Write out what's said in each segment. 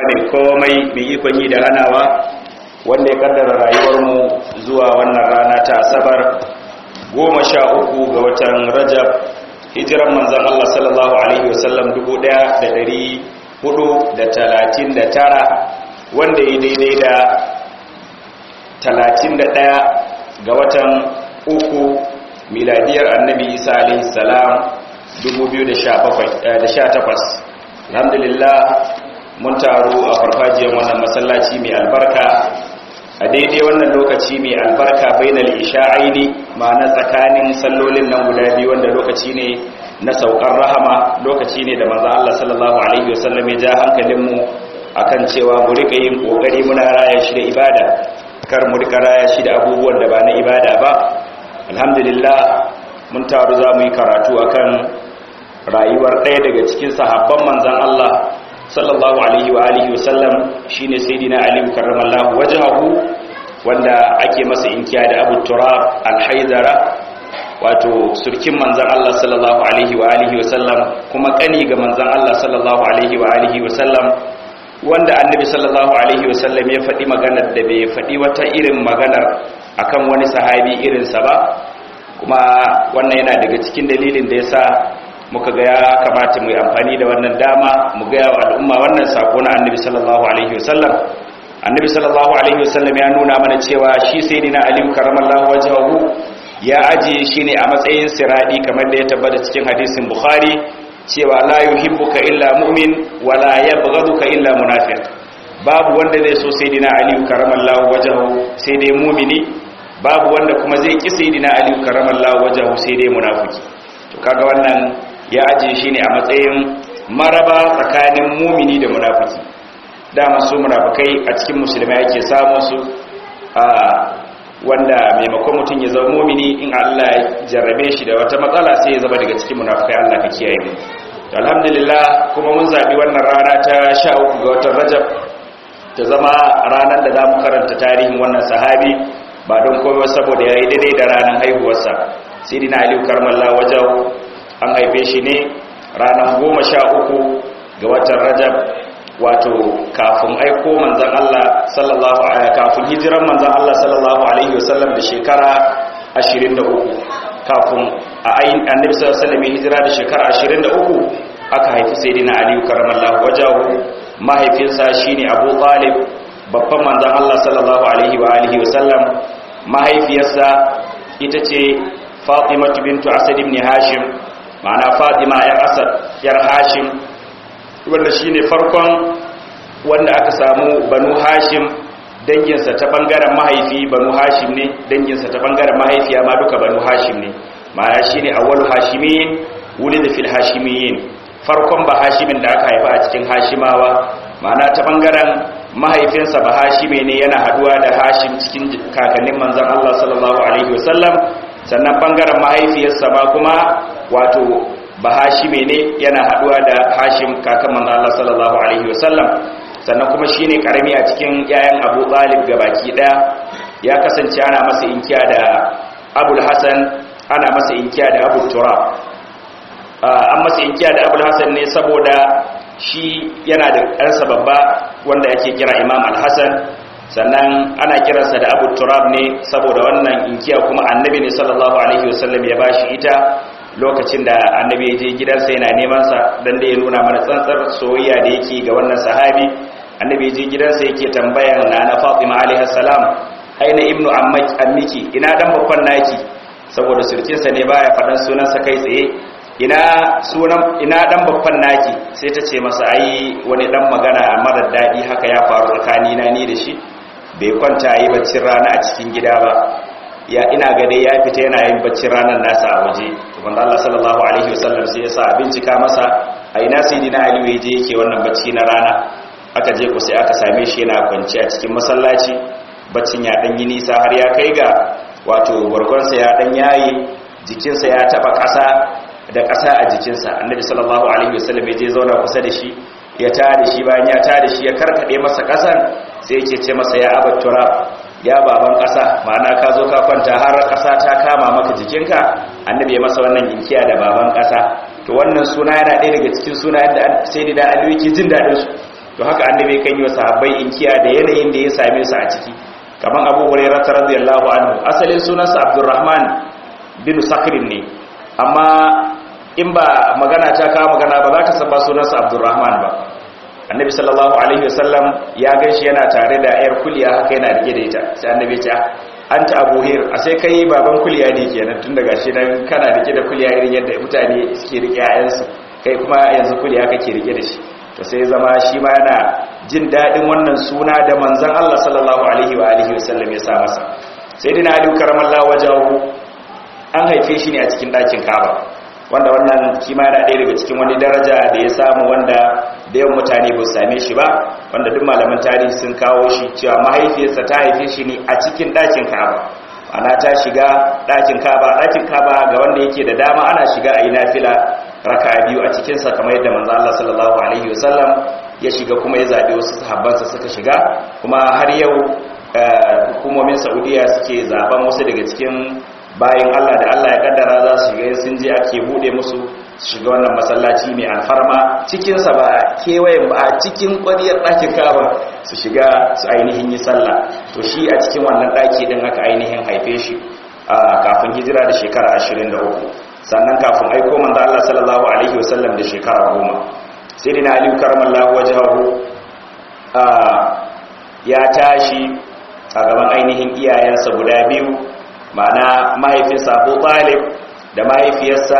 mai komai mai ikon yi da hanawa wanda ya kaddara rayuwarmu zuwa wannan rana ta asabar goma sha uku ga watan rajab hijiran manzan Allah sallallahu Alaihi wasallam dubu ɗaya da dari hudu da talatin da tara wanda ya daidai da talatin da ɗaya ga watan uku miladiyar annabi isa alaihi salam 2018 alhamdulillah mun taru a farfajiyar wannan masallaci mai albarka a daidai wannan lokaci mai albarka bainal isha'aini ma'ana tsakanin sallolin nan guda biyu wanda lokaci ne na saukar rahama lokaci ne da manzo Allah sallallahu alaihi wasallam ya ja hankalinmu akan cewa mu rika yin kokari muna raya shi da ibada kar mu rika raya shi da abubuwan da ba na ibada ba alhamdulillah mun taru za mu yi karatu akan rayuwar ɗaya daga cikin sahabban manzan Allah sallallahu alaihi wa alihi wasallam shine sayyidina Ali karramallahu wajhahu wanda ake masa inkiya da Abu Turab al-Haidara wato surkin manzan Allah sallallahu alaihi wa alihi wasallam kuma kani ga manzan Allah sallallahu alaihi wa alihi wasallam wanda annabi sallallahu alaihi wasallam ya faɗi maganar da bai faɗi wata irin maganar akan wani sahabi irinsa ba kuma wannan yana daga cikin dalilin da yasa muka ga ya kamata mu yi amfani da wannan dama mu ga wa al'umma wannan sako na annabi sallallahu alaihi wasallam annabi sallallahu alaihi wasallam ya nuna mana cewa shi sayyidina ali karramallahu wajhahu ya ajiye shi ne a matsayin siradi kamar da ya tabbata cikin hadisin bukhari cewa la yuhibbuka illa mu'min wa la yabghaduka illa munafiq babu wanda zai so sayyidina ali karramallahu wajhahu sai dai mu'mini babu wanda kuma zai ki sayyidina ali karramallahu wajhahu sai dai munafiki to kaga wannan ya ajiye shi ne a matsayin maraba tsakanin mumini da munafiki dama su munafikai a cikin musulmai ake samun su a wanda maimakon mutum ya zama mumini in Allah ya jarrabe shi da wata matsala sai ya zama daga cikin munafikai Allah ka kiyaye mu alhamdulillah kuma mun zabi wannan rana ta 13 ga watan Rajab ta zama ranar da zamu karanta tarihin wannan sahabi ba don komai saboda yayi daidai da ranar haihuwarsa sayyidina Ali karmallahu wajahu an haife shi ne ranar goma sha uku ga watan rajab wato kafin aiko manzan Allah sallallahu kafin hijiran manzan Allah sallallahu alaihi wasallam da shekara 23 kafin a ayin annabi sallallahu alaihi wasallam hijira da shekara 23 aka haifi sayyidina Ali karamallahu wajahu mahaifinsa shine Abu Talib babban manzan Allah sallallahu alaihi wa alihi wasallam mahaifiyarsa ita ce Fatima bintu Asad ibn Hashim ma'ana fatima yar asad yar hashim wanda shine farkon wanda aka samu banu hashim danginsa ta bangaren mahaifi banu hashim ne danginsa ta bangaren mahaifiya ma duka banu hashim ne ma'ana shine awwalu hashimin wulida fil hashimiyin farkon ba hashimin da aka haifa a cikin hashimawa ma'ana ta bangaren mahaifinsa ba hashime ne yana haduwa da hashim cikin kakannin manzon Allah sallallahu alaihi wasallam sannan bangaren mahaifiyarsa ma kuma wato bahashime ne yana haduwa da hashim kakan manzo Allah sallallahu alaihi wasallam sannan kuma shine karami a cikin yayan Abu Talib gabaki daya ya kasance ana masa inkiya da Abul Hasan ana masa inkiya da Abu Turab an masa inkiya da Abul Hasan ne saboda shi yana da ɗansa babba wanda yake kira Imam Al-Hasan sannan ana kiransa da Abu Turab ne saboda wannan inkiya kuma annabi ne sallallahu alaihi wasallam ya bashi ita lokacin da annabi ya je gidansa yana neman sa dan da ya nuna mana tsantsar soyayya da yake ga wannan sahabi annabi ya je gidansa yake tambayar nana Fatima alaiha salam aina ibnu ammiki ina dan babban naki saboda surkin sa ne baya fadan sunan sa kai tsaye ina sunan ina dan babban naki sai ta ce masa ai wani dan magana mara dadi haka ya faru tsakani na ni da shi bai kwanta yi baccin rana a cikin gida ba ya ina ga dai ya fita yana yin baccin ranar nasa a waje wanda Allah sallallahu alaihi wasallam sai ya sa bincika masa a ina sayyidina Ali ya je yake wannan bacci na rana aka je ku sai aka same shi yana kwance a cikin masallaci baccin ya dan yi nisa har ya kai ga wato barkonsa ya dan yayi jikinsa ya taba ƙasa da ƙasa a jikinsa annabi sallallahu alaihi wasallam ya je zauna kusa da shi ya tada shi bayan ya tada shi ya karkade masa ƙasan sai yake ce masa ya abat turab ya baban ƙasa ma'ana ka zo ka kwanta har ƙasa ta kama maka jikinka annabi ya masa wannan inkiya da baban ƙasa to wannan suna yana ɗaya daga cikin sunayen da sai da aliyu yake jin daɗin su to haka annabi kan yi wa sahabbai inkiya da yanayin da ya same su a ciki kaman Abu Hurairah radiyallahu anhu asalin sunansa Abdurrahman bin Sakrin ne amma in ba magana ta kawo magana ba za ka san ba sunansa Abdurrahman ba annabi sallallahu alaihi wasallam ya ganshi yana tare da yar kuliya haka yana rike da ita sai annabi ya ce anta abu hir a sai kai baban kuliya ne kenan tun daga shi nan kana rike da kuliya irin yadda mutane suke rike yayansu kai kuma yanzu kuliya kake rike da shi to sai zama shi ma yana jin dadin wannan suna da manzon Allah sallallahu alaihi wa alihi wasallam ya sa masa sayyidina ali karamallahu wajahu an haife shi ne a cikin dakin Kaaba wanda wannan kima yana ɗaya daga cikin wani daraja da ya samu wanda da yawan mutane ba su same shi ba wanda duk malaman tarihi sun kawo shi cewa mahaifiyarsa ta haife shi ne a cikin ɗakin kaba ana ta shiga ɗakin kaba ɗakin kaba ga wanda yake da dama ana shiga a yi nafila raka biyu a cikinsa kamar yadda manzo Allah sallallahu alaihi wasallam ya shiga kuma ya zaɓi wasu sahabbansa suka shiga kuma har yau hukumomin saudiya suke zaben wasu daga cikin bayan Allah da Allah ya kaddara za su shiga sun je ake bude musu shiga wannan masallaci mai alfarma cikinsa ba kewayen ba a cikin ƙwariyar ɗakin kaba su shiga su ainihin yi sallah to shi a cikin wannan ɗaki ɗin aka ainihin haife shi kafin hijira da shekara 23 sannan kafin aiko manzo Allah sallallahu alaihi wasallam da shekara 10 sai dina aliyu karamallahu wajhahu ya tashi a gaban ainihin iyayensa guda biyu ma'ana mahaifinsa abu talib da mahaifiyarsa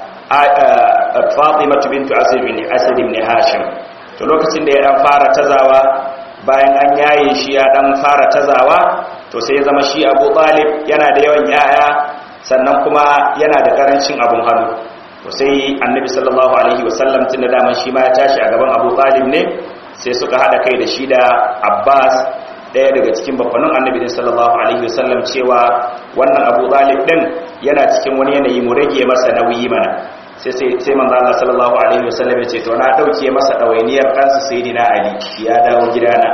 fatima bintu asad ibn hashim to lokacin da ya dan fara tazawa bayan an yaye shi ya dan fara tazawa to sai ya zama shi abu talib yana da yawan yaya sannan kuma yana da karancin abun hannu to sai annabi sallallahu alaihi wasallam tun da daman shi ma ya tashi a gaban abu talib ne sai suka hada kai da shi da abbas daya daga cikin babbanin annabi din sallallahu alaihi wasallam cewa wannan Abu Talib din yana cikin wani yanayi mu rage masa nauyi mana sai sai sai manzo Allah sallallahu alaihi wasallam ya ce to na dauke masa dawainiyar kansa sayyidina Ali ya dawo gidana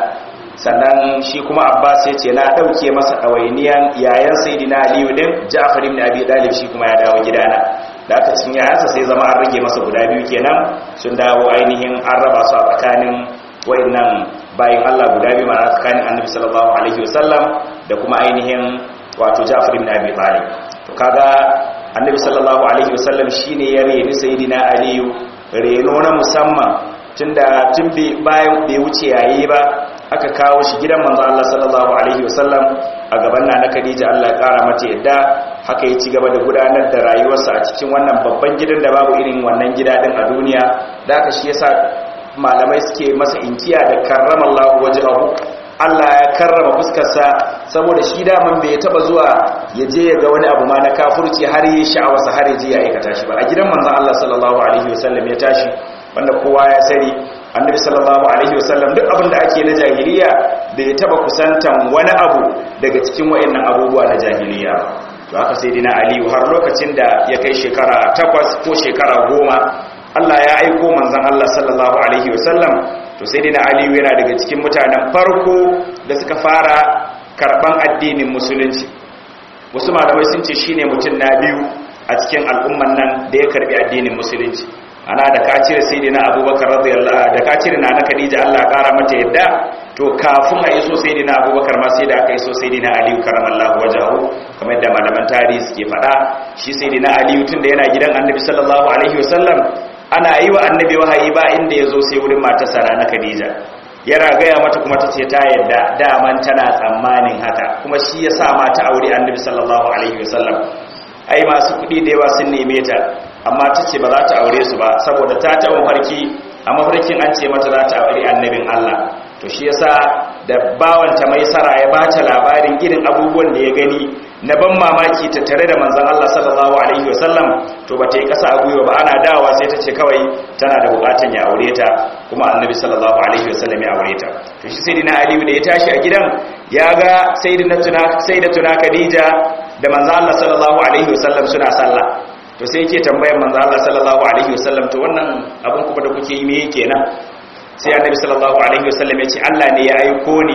sannan shi kuma Abbas ya ce na dauke masa dawainiyan yayan sayyidina Ali din Ja'far ibn Abi Talib shi kuma ya dawo gidana da aka cin yayansa sai zama an rage masa guda biyu kenan sun dawo ainihin an raba su a tsakanin wayannan bayan Allah guda biyu ma'ana tsakanin annabi sallallahu alaihi wasallam da kuma ainihin wato Ja'far ibn Abi Talib to kaga annabi sallallahu alaihi wasallam shine ya reni sayyidina Ali reno na musamman tunda tun bayan bai wuce yayi ba aka kawo shi gidan manzo Allah sallallahu alaihi wasallam a gaban nana Khadija Allah ya kara mata yadda haka ya ci gaba da gudanar da rayuwarsa a cikin wannan babban gidan da babu irin wannan gida din a duniya da haka shi yasa malamai suke masa inkiya da karrama Allah wajhahu Allah ya karrama fuskarsa saboda shi daman bai taba zuwa ya je ya ga wani abu ma na kafurci har yi sha'awarsa har ya je ya aikata shi ba a gidan manzon Allah sallallahu alaihi wasallam ya tashi wanda kowa ya sani annabi sallallahu alaihi wasallam duk abin da ake na jahiliya da ya taba kusantan wani abu daga cikin wayannan abubuwa na jahiliya to haka sai dina aliyu har lokacin da ya kai shekara takwas ko shekara goma Allah ya aiko manzon Allah sallallahu alaihi wasallam to sai dina aliyu yana daga cikin mutanen farko da suka fara karban addinin musulunci wasu malamai sun ce shine mutum na biyu a cikin al'umman nan da ya karbi addinin musulunci ana da ka cire sayyidina abubakar radiyallahu da ka cire nana khadija Allah kara mata yadda to kafin a iso sayyidina abubakar ma sai da aka iso sayyidina aliyu karamallahu wajahu kamar yadda malaman tarihi suke faɗa shi sayyidina aliyu tunda yana gidan annabi sallallahu alaihi wasallam ana yi wa annabi wahayi ba inda ya zo sai wurin matarsa na khadija yana gaya mata kuma ta ce ta yadda daman tana tsammanin haka kuma shi ya sa mata aure annabi sallallahu alaihi wasallam ai masu kuɗi da yawa sun neme ta amma ta ce ba za ta aure su ba saboda ta taɓa mafarki a mafarkin an ce mata za ta aure annabin Allah to shi yasa da bawanta mai sara ya bata labarin irin abubuwan da ya gani na ban mamaki ta tare da manzon Allah sallallahu alaihi wasallam to ba ta yi kasa a gwiwa ba ana dawa sai ta ce kawai tana da bukatan ya aure ta kuma annabi sallallahu alaihi wasallam ya aure ta to shi sayyidina Ali da ya tashi a gidan ya ga sayyidatuna sayyidatuna Khadija da manzon Allah sallallahu alaihi wasallam suna sallah to sai yake tambayar manzon Allah sallallahu alaihi wasallam to wannan abun kuma da kuke yi me yake nan sai annabi sallallahu alaihi wasallam ya ce Allah ne ya aiko ni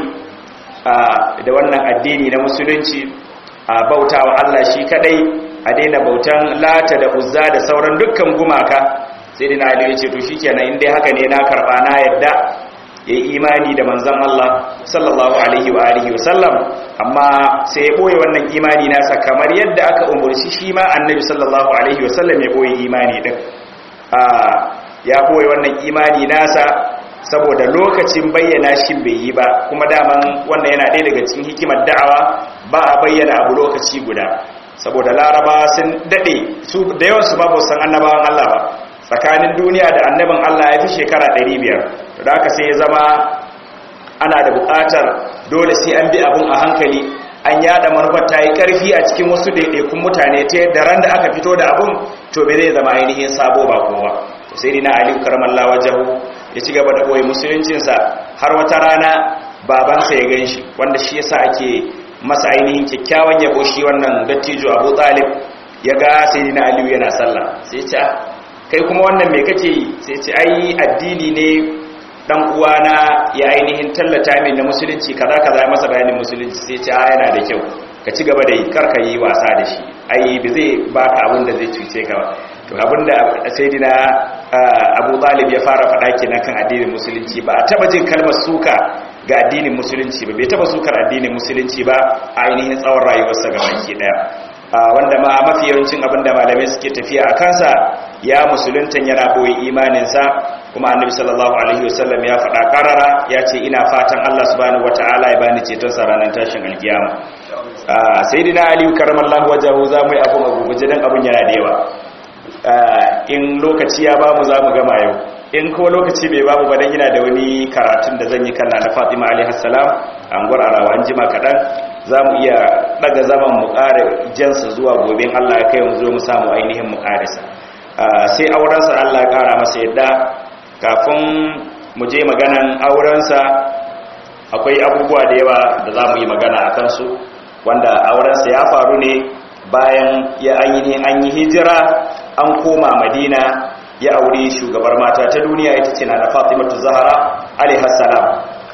da wannan addini na musulunci a bautawa Allah shi kadai a daina bautan lata da uzza da sauran dukkan gumaka sai dina ali ya ce to shikenan in dai haka ne na karba na yadda yayi imani da manzon Allah sallallahu alaihi wa alihi wa sallam amma sai ya boye wannan imani nasa kamar yadda aka umurci shi ma annabi sallallahu alaihi wa sallam ya boye imani din a ya boye wannan imani nasa saboda lokacin bayyana shi bai yi ba kuma daman wannan yana ɗaya daga cikin hikimar da'awa ba a bayyana abu lokaci guda saboda laraba sun daɗe su da yawan su babu san annabawan Allah ba tsakanin duniya da annabin Allah ya fi shekara 500 da haka sai ya zama ana da buƙatar dole sai an bi abun a hankali an yada manufar ta yi ƙarfi a cikin wasu ɗaiɗaikun mutane ta yadda ran da aka fito da abun to bai zai zama ainihin sabo ba kowa sai dina aliyu karamallah wajahu ya ci gaba da ɓoye musuluncinsa har wata rana babansa ya gan shi wanda shi yasa ake masa ainihin kyakkyawan yabo shi wannan dattijo abu talib ya ga sai dina aliyu yana sallah sai ce kai kuma wannan mai kake yi sai ce ai addini ne dan uwana ya ainihin tallata min na musulunci kaza kaza ya masa bayanin musulunci sai ce a yana da kyau ka ci gaba da yi karka yi wasa da shi ai ba zai baka abin da zai cuce ka ba to abinda sayyidina Abu Talib ya fara faɗa kenan kan addinin musulunci ba a taba jin kalmar suka ga addinin musulunci ba bai taba sukar addinin musulunci ba a ainihin tsawon rayuwarsa ga baki daya wanda ma mafi yawancin abinda malamai suke tafiya a kansa ya musuluntan yana boye imaninsa kuma annabi sallallahu alaihi wasallam ya faɗa karara ya ce ina fatan Allah subhanahu wataala ya bani ceton sa ranar tashin alkiyama sayyidina ali karamallahu wajahu zamu yi abun a guguje dan abun yana da yawa in lokaci ya bamu za mu gama yau in kuma lokaci bai bamu ba dan yana da wani karatun da zan yi kan na Fatima alaihi salam an gurarawa an jima kadan za mu iya daga zaman mu ƙara jansa zuwa gobe Allah ya kai mu zo mu samu ainihin mu ƙarisa sai aurensa Allah ya ƙara masa yadda kafin mu je maganan aurensa akwai abubuwa da yawa da za mu yi magana a kansu wanda aurensa ya faru ne bayan ya an yi hijira an koma madina ya aure shugabar mata ta duniya ita ce na fatimatu zahara alaihassalam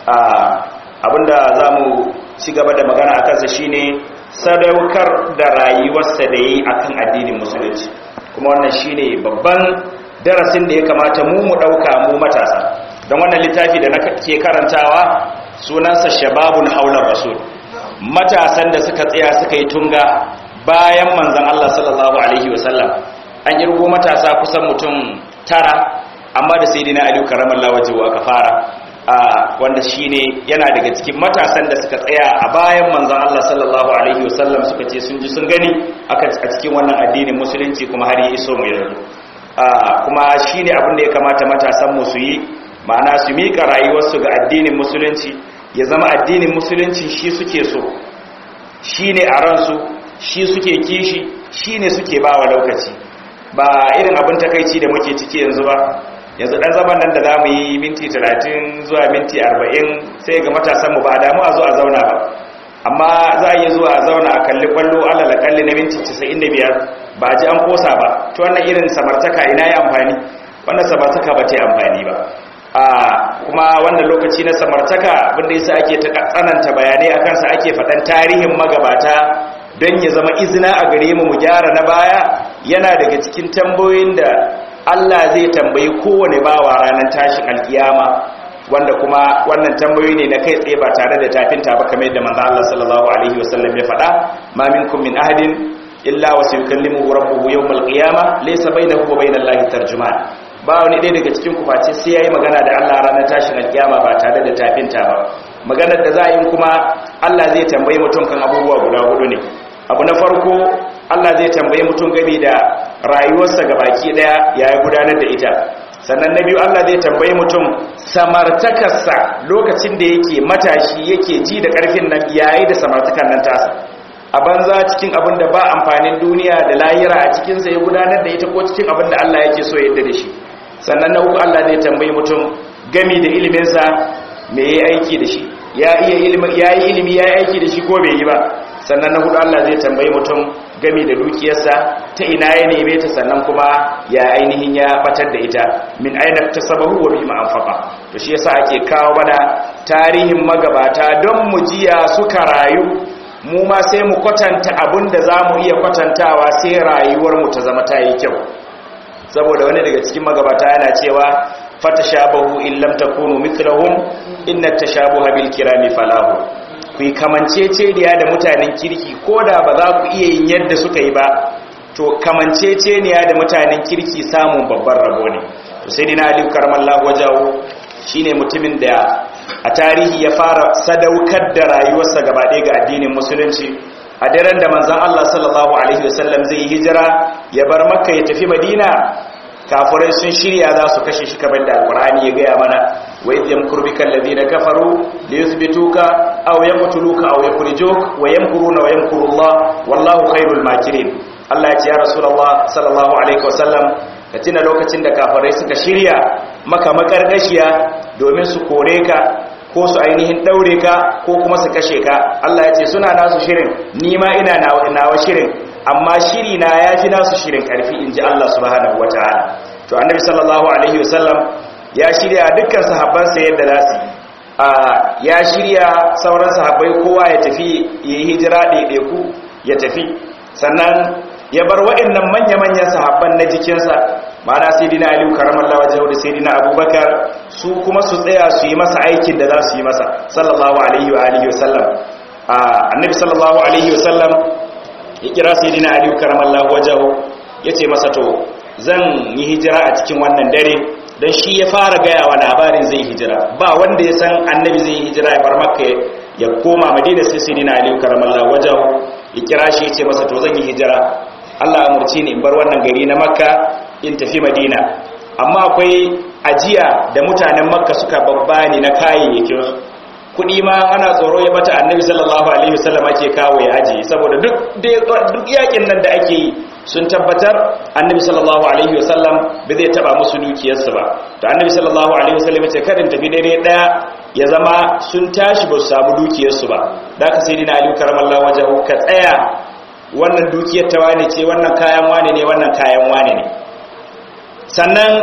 abinda za mu ci gaba da magana a kansa shine sadaukar da rayuwarsa da yi akan addinin musulunci kuma wannan shine babban darasin da ya kamata mu mu ɗauka mu matasa don wannan littafi da na ke karantawa sunansa shababun haular rasul matasan da suka tsaya suka yi tunga bayan manzan Allah sallallahu alaihi wasallam an kirgo matasa kusan mutum tara amma da sai dina aliyu karamar lawajewa aka fara a wanda shine yana daga cikin matasan da suka tsaya a bayan manzan Allah sallallahu alaihi wasallam suka ce sun ji sun gani a cikin wannan addinin musulunci kuma har yi iso mu yanzu kuma shine abin da ya kamata matasan mu su yi ma'ana su mika rayuwarsu ga addinin musulunci ya zama addinin musulunci shi suke so shine a ransu shi suke kishi shi ne suke ba wa lokaci ba irin abin takaici da muke ciki yanzu ba yanzu ɗan zaman nan da za mu yi minti 30 zuwa minti 40 sai ga matasanmu ba damu a zo a zauna ba amma za a yi zuwa a zauna a kalli kwallo alala kalli na minti 95 ba ji an kosa ba to wannan irin samartaka ina yi amfani wannan samartaka ba ta yi amfani ba a kuma wannan lokaci na samartaka abinda yasa ake tsananta bayanai akan sa ake faɗan tarihin magabata don ya zama izina a gare mu mu gyara na baya yana daga cikin tambayoyin da Allah zai tambayi kowane bawa ranar tashin alkiyama wanda kuma wannan tambayoyi ne na kai tsaye ba tare da tafinta ba kamar yadda manzo Allah sallallahu alaihi wasallam ya faɗa ma minkum min ahadin illa wa sayukallimuhu rabbuhu yawmal qiyamah laysa bainahu wa bainallahi tarjuman ba wani ɗaya daga cikin ku face sai yayi magana da Allah ranar tashin alkiyama ba tare da tafinta ba maganar da za a yi kuma Allah zai tambayi mutum kan abubuwa guda hudu ne abu na farko Allah zai tambaye mutum gami da rayuwarsa ga baki daya ya yi gudanar da ita sannan na biyu Allah zai tambaye mutum samartakarsa lokacin da yake matashi yake ji da karfin nan yayi da samartakar nan tasa a banza cikin abin da ba amfanin duniya da lahira a cikinsa ya gudanar da ita ko cikin abin da Allah yake so yadda da shi sannan na uku Allah zai tambaye mutum gami da iliminsa me yayi aiki da shi ya iya ilimi ya yi ilimi ya yi aiki da shi ko bai yi ba sannan na hudu Allah zai tambayi mutum gami da dukiyarsa ta ina ya neme ta sannan kuma ya ainihin ya batar da ita min aina tasabahu wa bima anfaqa to shi yasa ake kawo mana tarihin magabata don mu jiya suka rayu mu ma sai mu kwatanta abinda zamu iya kwatantawa sai rayuwar mu ta zama ta yi kyau saboda wani daga cikin magabata yana cewa fatashabahu in lam takunu mithlahum inna tashabuha bil kirami falahu ku kamanceceniya da mutanen kirki koda ba za ku iya yin yadda suka yi ba to kamanceceniya da mutanen kirki samun babban rabo ne to sai dina aliyu karamallahu wajahu shine mutumin da a tarihi ya fara sadaukar da rayuwarsa gaba ɗaya ga addinin musulunci a daren da manzon Allah sallallahu alaihi wasallam zai hijira ya bar makka ya tafi madina kafirai sun shirya za su kashe shi kamar da alkur'ani ya gaya mana wa idh yamkuru bika alladhina kafaru liyuthbituka aw yaqtuluka aw yukhrijuk wa yamkuruna wa yamkuru Allah wallahu khairul makirin Allah ya ce ya rasulullah sallallahu alaihi wasallam ka tuna lokacin da kafirai suka shirya maka makarkashiya domin su kore ka ko su ainihin daure ka ko kuma su kashe ka Allah ya ce suna nasu shirin ni ma ina nawa shirin amma shiri na ya fi nasu shirin karfi in ji Allah subhanahu wa ta'ala to annabi sallallahu alaihi wasallam ya shirya dukkan sahabbansa yadda za su ya shirya sauran sahabbai kowa ya tafi ya yi hijira ɗaiɗaiku ya tafi sannan ya bar waɗannan manya-manyan sahabban na jikinsa ma'ana sai dina aliyu karamallah wajen da sai dina abubakar su kuma su tsaya su yi masa aikin da za su yi masa sallallahu alaihi wa alihi wasallam annabi sallallahu alaihi wasallam ya kira sai dina aliyu karamallahu wajahu ya ce masa to zan yi hijira a cikin wannan dare don shi ya fara gaya wa labarin zai hijira ba wanda ya san annabi zai yi hijira ya bar makka ya koma madina sai sai dina aliyu karamallahu wajahu ya kira shi ya ce masa to zan yi hijira allah amurci ni in bar wannan gari na makka in tafi madina amma akwai ajiya da mutanen makka suka babbani na kayayyakin kudi ma ana tsoro ya bata annabi sallallahu alaihi wasallam ake kawo ya aji saboda duk duk yakin nan da ake yi sun tabbatar annabi sallallahu alaihi wasallam bai zai taba musu dukiyarsu ba to annabi sallallahu alaihi wasallam ce karin tafi dare daya ya zama sun tashi ba su samu dukiyarsu ba da aka sai dina aliyu karamallahu wajahu ka tsaya wannan dukiyar ta wane ce wannan kayan wane ne wannan kayan wane ne sannan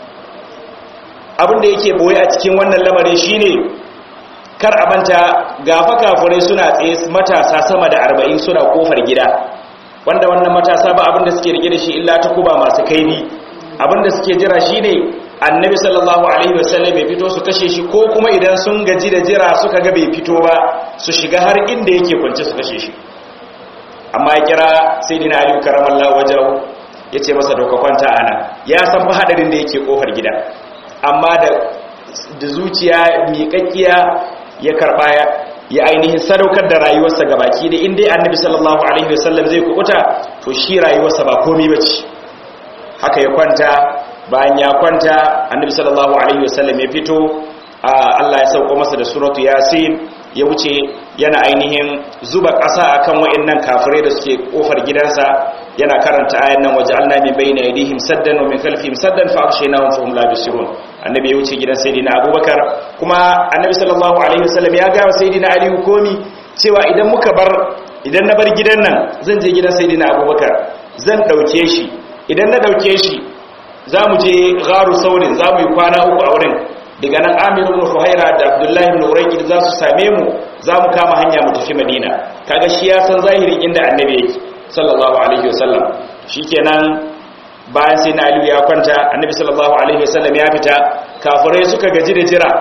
abin da yake boye a cikin wannan lamarin shine kar a manta gafa kafurai suna tsaye matasa sama da arba'in suna kofar gida wanda wannan matasa ba abinda suke rike da shi illa ta kuba masu kaifi abinda suke jira shine annabi sallallahu alaihi wasallam ya fito su kashe shi ko kuma idan sun gaji da jira suka ga bai fito ba su shiga har inda yake kwance su kashe shi amma ya kira sayyidina ali karamallahu wajahu yace masa doka kwanta ana ya san fa hadarin da yake kofar gida amma da da zuciya miƙaƙƙiya ya karba ya ainihin sadaukar da rayuwarsa ga baki da inda annabi sallallahu alaihi wasallam zai kubuta to shi rayuwarsa ba komai bace haka ya kwanta bayan ya kwanta annabi sallallahu alaihi wasallam ya fito Allah ya sauko masa da suratu yasin ya wuce yana ainihin zuba ƙasa akan waɗannan kafirai da suke kofar gidansa yana karanta ayan nan waja'alna min bayna aydihim saddan wa min khalfihim saddan fa aghshaynahum fa hum la yubsirun annabi ya wuce gidan sayyidina abubakar kuma annabi sallallahu alaihi wasallam ya ga sayyidina ali komi cewa idan muka bar idan na bar gidan nan zan je gidan sayyidina abubakar zan dauke shi idan na dauke shi zamu je gharu saurin zamu yi kwana uku a wurin daga nan amir ibn fuhaira da abdullahi ibn urayqi za su same mu zamu kama hanya mu tafi madina kaga shi ya san zahirin inda annabi yake sallallahu alaihi wasallam shikenan bayan sai na aliyu ya kwanta annabi sallallahu alaihi wasallam ya fita kafirai suka gaji da jira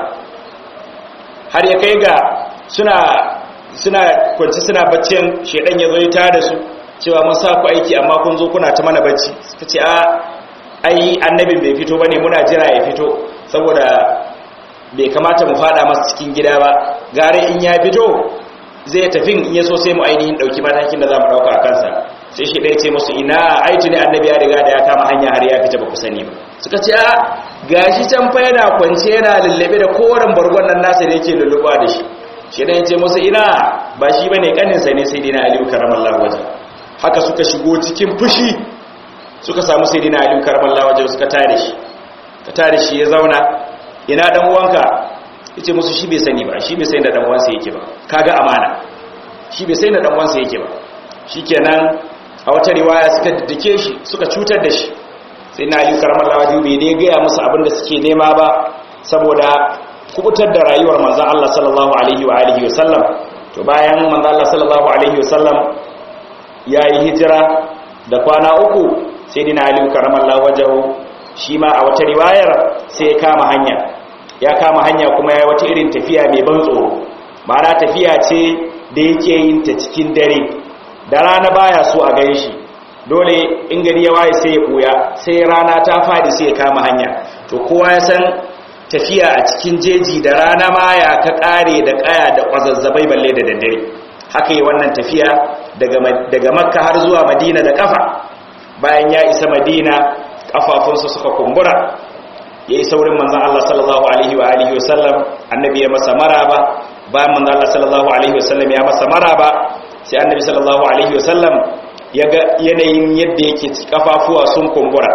har ya kai ga suna suna kwanci suna baccin shedan ya zo ya tada su cewa mun sa ku aiki amma kun zo kuna ta mana bacci suka ce a ai annabin bai fito bane muna jira ya fito saboda bai kamata mu fada masa cikin gida ba gare in ya fito zai tafi in ya so sai mu ainihin dauki matakin da za mu dauka a kansa sai shi ɗaya ce musu ina aiki ne annabi ya riga da ya kama hanya har ya fita ba ku sani ba suka ce a gashi can fa yana kwance yana lullube da koren bargon nan nasa da yake lulluba da shi shi ɗaya ce musu ina ba shi bane kaninsa ne sai dina aliyu karamallahu waje haka suka shigo cikin fushi suka samu sai dina aliyu karamallahu waje suka tare shi ka tare shi ya zauna ina dan uwanka yace musu shi bai sani ba shi bai sani da dan uwansa yake ba kaga amana shi bai sani da dan uwansa yake ba shikenan a wata riwaya suka daddake shi suka cutar da shi sai na aliyu karamar lawadi bai dai gaya musu abin da suke nema ba saboda kubutar da rayuwar manzan Allah sallallahu alaihi wa alihi wasallam to bayan manzan Allah sallallahu alaihi wasallam ya yi hijira da kwana uku sai dina aliyu karamar lawajahu shi ma a wata riwayar sai ya kama hanya ya kama hanya kuma ya wata irin tafiya mai ban tsoro ma'ana tafiya ce da yake yin ta cikin dare da rana baya so a gan shi dole in gari ya waye sai ya koya sai rana ta fadi sai ya kama hanya to kowa ya san tafiya a cikin jeji da rana ma ya ka kare da kaya da kwazazzabai balle da daddare haka yi wannan tafiya daga makka har zuwa madina da kafa bayan ya isa madina kafafunsa suka kumbura ya yi saurin manzan Allah sallallahu alaihi wa alihi wasallam annabi ya masa maraba bayan manzan Allah sallallahu alaihi wasallam ya masa maraba sai annabi sallallahu alaihi wasallam ya ga yanayin yadda yake kafafuwa sun kumbura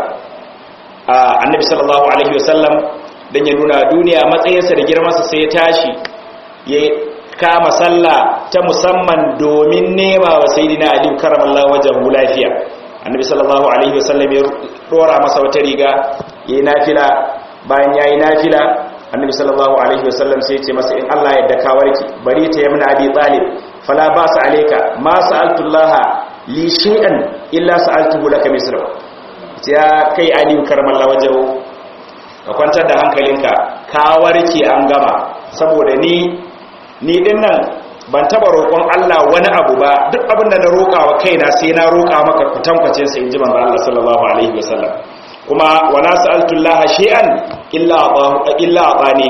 annabi sallallahu alaihi wasallam dan ya nuna duniya matsayinsa da girmansa sai ya tashi ya kama sallah ta musamman domin nema wa sayyidina ali karamallahu wajhu lafiya annabi sallallahu alaihi wasallam ya dora masa wata riga yayi nafila bayan yayi nafila annabi sallallahu alaihi wasallam sai ya ce masa in Allah ya ka warki bari ta yamna abi talib fala ba sa alayka ma sa'altullaha li shay'an illa sa'altuhu laka misra ya kai ali karamallahu wajhu ka kwantar da hankalinka ka warke an gama saboda ni ni din nan ban taba roƙon Allah wani abu ba duk abin da na roƙa wa kaina sai na roƙa maka kutankwacin sa inji manzo Allah sallallahu alaihi wasallam kuma wala sa'altu Allah shay'an illa illa atani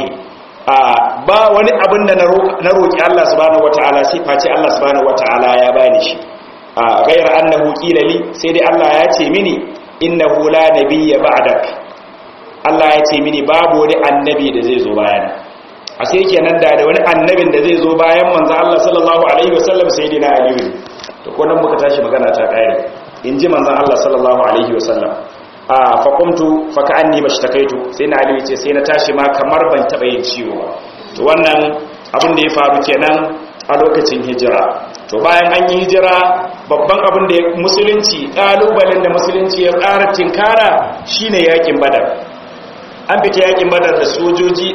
ba wani abin da na roƙi Allah subhanahu wataala sai face Allah subhanahu wataala ya bani shi ghayra annahu qila li sai dai Allah ya ce mini innahu la nabiyya ba'dak Allah ya ce mini babu wani annabi da zai zo bayana a sai kenan da da wani annabin da zai zo bayan manzo Allah sallallahu alaihi wasallam sayyidina Ali to ko nan muka tashi magana ta kare inji manzo Allah sallallahu alaihi wasallam a fa qumtu fa ka'anni mashtakaitu sai na Ali ce sai na tashi ma kamar ban taba yin ciwo ba to wannan abin da ya faru kenan a lokacin hijira to bayan an yi hijira babban abin da musulunci kalubalen da musulunci ya ƙara tinkara shine yakin badar an fita yakin badar da sojoji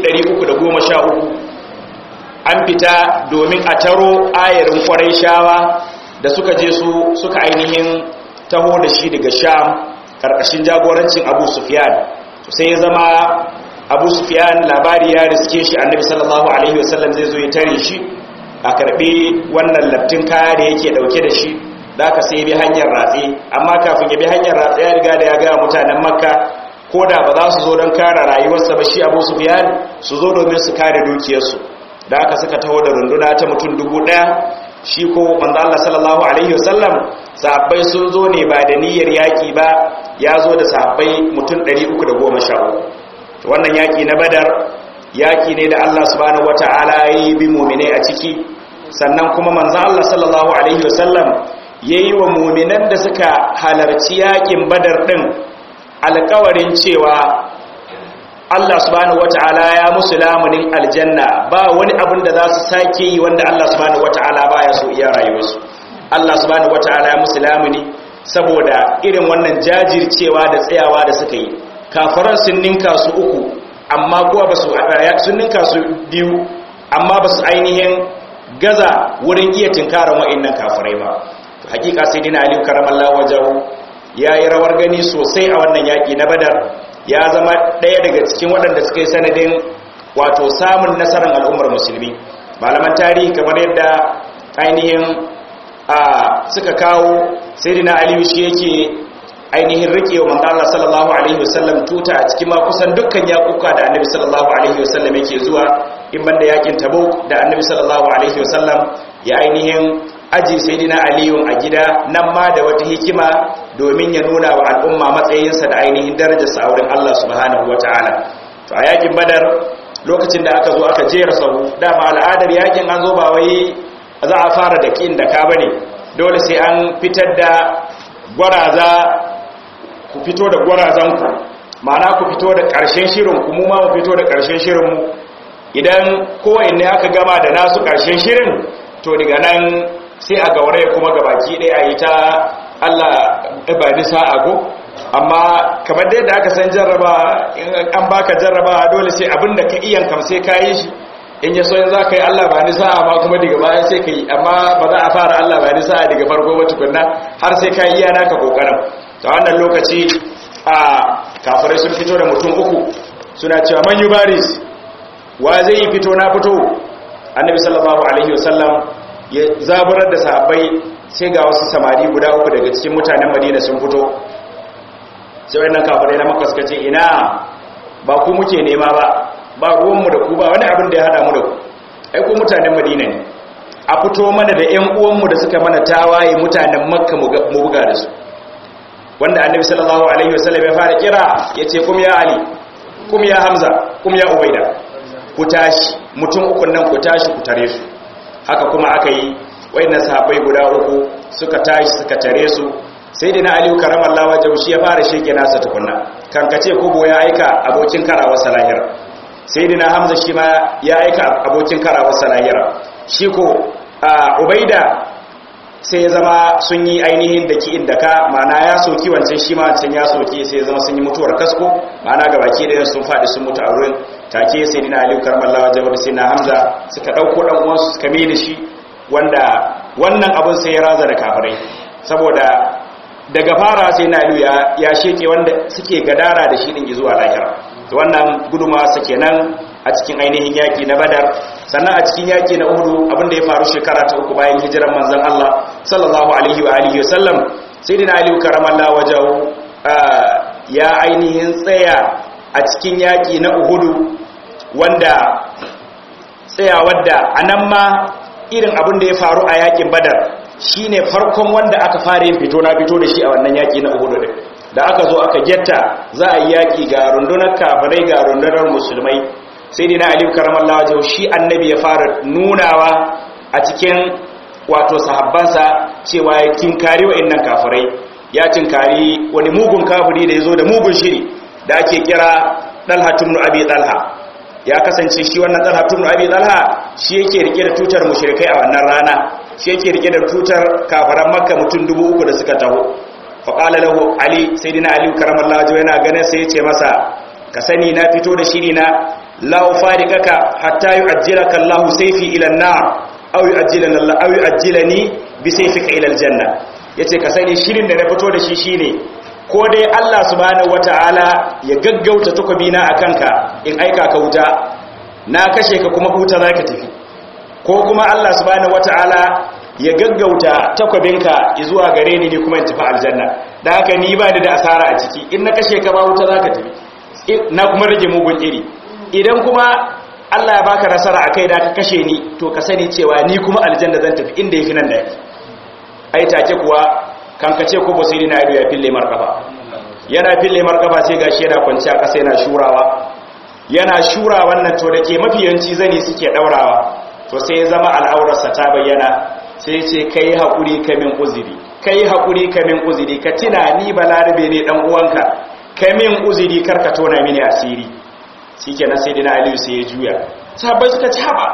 313 an fita domin a taro ayarin kwarai shawa da suka je su suka ainihin taho da shi daga sham karkashin jagorancin abu sufyan sai ya zama abu sufyan labari ya riske shi annabi sallallahu alaihi wasallam zai zo ya tare shi a karbe wannan laftin kaya da yake dauke da shi da aka sai bi hanyar ratse amma kafin ya bi hanyar ratse ya riga da ya gaya mutanen makka ko da ba za su zo don kare rayuwarsa ba shi abu su biyan su zo domin su kare dukiyarsu da aka suka taho da runduna ta mutum dubu ɗaya shi ko manzo Allah sallallahu alaihi wasallam sahabbai sun zo ne ba da niyyar yaki ba ya zo da sahabbai mutum 313 wannan yaki na badar yaki ne da Allah subhanahu wataala ya yi bi mu'minai a ciki sannan kuma manzo Allah sallallahu alaihi wasallam yayi wa mu'minan da suka halarci yakin badar din alkawarin cewa Allah subhanahu wata'ala ya musu lamunin aljanna ba wani abin da za su sake yi wanda Allah subhanahu wata'ala ba ya so iya rayuwarsu Allah subhanahu wata'ala ya musu lamuni saboda irin wannan jajircewa da tsayawa da suka yi kafaran sun ninka su uku amma kuwa ba su sun ninka su biyu amma ba su ainihin gaza wurin iya tinkaran wa'annan kafirai ba hakika sai dina aliyu karamallahu wajahu ya yi rawar gani sosai a wannan yaƙi na badar ya zama ɗaya daga cikin waɗanda suka yi sanadin wato samun nasarar al'ummar musulmi malaman tarihi kamar yadda ainihin suka kawo sayyidina aliyu shi yake ainihin rike wa manzo Allah sallallahu alaihi wasallam tuta a cikin ma kusan dukkan yakuka da annabi sallallahu alaihi wasallam yake zuwa in banda yakin tabuk da annabi sallallahu alaihi wasallam ya ainihin aji sayyidina aliyu a gida nan ma da wata hikima domin ya nuna wa al'umma matsayinsa da ainihin darajarsa a wurin Allah subhanahu wataala to a yakin badar lokacin da aka zo aka jera sahu dama al'adar yakin an zo ba wai za a fara da kin da ka bane dole sai an fitar da gwaraza ku fito da gwarazanku ma'ana ku fito da ƙarshen shirin ku mu ma mu fito da ƙarshen shirin mu idan kowanne aka gama da nasu ƙarshen shirin to daga nan sai a gauraye kuma gabaki ɗaya a yi ta Allah ba ni sa'a ko amma kamar da yadda aka san jarraba in an baka jarraba dole sai abin da ka iyan kam sai ka yi shi in ya so yin za ka yi Allah ba ni sa'a ma kuma daga baya sai ka yi amma ba za a fara Allah ba ni sa'a daga farko ba tukunna har sai ka yi iya naka kokarin ta wannan lokaci a kafirai sun fito da mutum uku suna cewa man yubaris wa zai yi fito na fito annabi sallallahu alaihi wasallam ya zaburar da sahabbai sai ga wasu samari guda uku daga cikin mutanen madina sun fito sai wannan kafirai na makka suka ce ina ba ku muke nema ba ba ruwanmu da ku ba wani abin da ya hada mu da ku ai ku mutanen madina ne a fito mana da ƴan uwanmu da suka mana tawaye mutanen makka mu buga da su wanda annabi sallallahu alaihi wasallam ya fara kira yace kum ya ali kum ya hamza kum ya ubaida ku tashi mutum uku nan ku tashi ku tare su haka kuma aka yi wayannan sahabbai guda uku suka tashi suka tare su sai dina aliyu karamallahu wajhu shi ya fara shege nasa tukunna kankace kubo ya aika abokin karawar salahira sai dina hamza shi ma ya aika abokin karawar salahira shi ko ubaida sai ya zama sun yi ainihin da ki'in da ka ma'ana ya soki wancan shi ma wancan ya soki sai ya zama sun yi mutuwar kasko ma'ana ga baki da sun faɗi sun mutu a wurin take sai dina aliyu karmallawa jawar sai na hamza suka ɗauko ɗan uwansu suka mai da shi wanda wannan abin sai ya raza da kafirai saboda daga fara sai na aliyu ya sheke wanda suke gadara da shi ɗin zuwa lahira wannan guduma sa kenan a cikin ainihin yaki na badar sannan a cikin yaki na uhudu abinda ya faru shekara ta uku bayan hijiran manzon Allah sallallahu alaihi wa alihi wasallam sayyidina ali karamallahu wajahu ya ainihin tsaya a cikin yaki na uhudu wanda tsaya wadda anan ma irin abin da ya faru a yakin badar shine farkon wanda aka fara yin fito na fito da shi a wannan yaki na uhudu din da aka zo aka getta za a yi yaki ga rundunar kafirai ga rundunar musulmai sai dina aliyu karamallah wajen shi annabi ya fara nunawa a cikin wato sahabbansa cewa ya tinkari wa'annan kafirai ya tinkari wani mugun kafiri da ya zo da mugun shiri da ake kira dalha tumnu abi dalha ya kasance shi wannan dalha tumnu abi dalha shi yake rike da tutar mushrikai a wannan rana shi yake rike da tutar kafaran makka mutum dubu uku da suka taho faƙala lahu ali sai dina aliyu karamallah wajen yana ganin sai ya ce masa ka sani na fito da shiri na la ufariqaka hatta yu'ajjilaka Allahu sayfi ila an-nar aw yu'ajjilani Allah aw yu'ajjilani bi sayfika ila al-janna yace ka sani shirin da na fito da shi shine ko dai Allah subhanahu wataala ya gaggauta takobina akanka in aika ka wuta na kashe ka kuma huta zaka tafi ko kuma Allah subhanahu wataala ya gaggauta takwabinka zuwa gare ni ne kuma in tafi aljanna da haka ni ba ni da asara a ciki in na kashe ka ba wuta zaka tafi na kuma rage mugun iri idan kuma Allah ya baka nasara akai da ka kashe ni to ka sani cewa ni kuma aljanna zan tafi inda yafi nan da yake ai take kuwa kan kace ko basiri na ido ya fille markaba yana fille markaba sai gashi yana kwanci a kasa yana shurawa yana shura wannan to dake mafiyanci zani suke daurawa to sai ya zama al'aurarsa ta bayyana sai ce kai hakuri ka min uzuri kai hakuri ka min uzuri ka tina ni balarabe ne dan uwanka ka min uzuri karka tona mini asiri shikenan sai dina aliyu sai ya juya sahabbai suka ci haba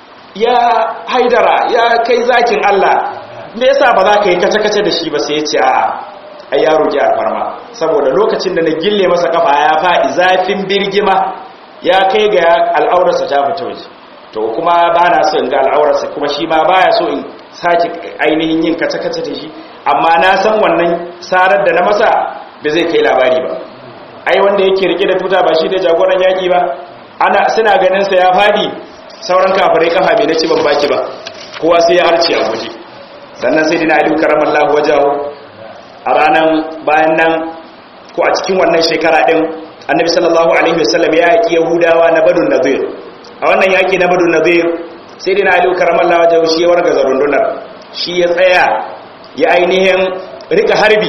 ya haidara ya kai zakin Allah me yasa ba za ka yi kace-kace da shi ba sai ya ce a ai ya roki alfarma saboda lokacin da na gille masa kafa ya faɗi zafin birgima ya kai ga al'aurarsa ta fita waje to kuma ba na so in ga al'aurarsa kuma shi ma baya so in sake ainihin yin kace-kace da shi amma na san wannan sarar da na masa ba zai kai labari ba ai wanda yake rike da tuta ba shi da jagoran yaki ba ana suna ganin sa ya fadi sauran kafirai kafa bai naci ban baki ba kowa sai ya harce a guje sannan sai dina aliyu karamallahu wajahu a ranan bayan nan ko a cikin wannan shekara din annabi sallallahu alaihi wasallam ya yaki yahudawa na badun nadir a wannan yaki na badun nadir sai dina aliyu karamallahu wajahu shi ya warga zarundunar shi ya tsaya ya ainihin rika harbi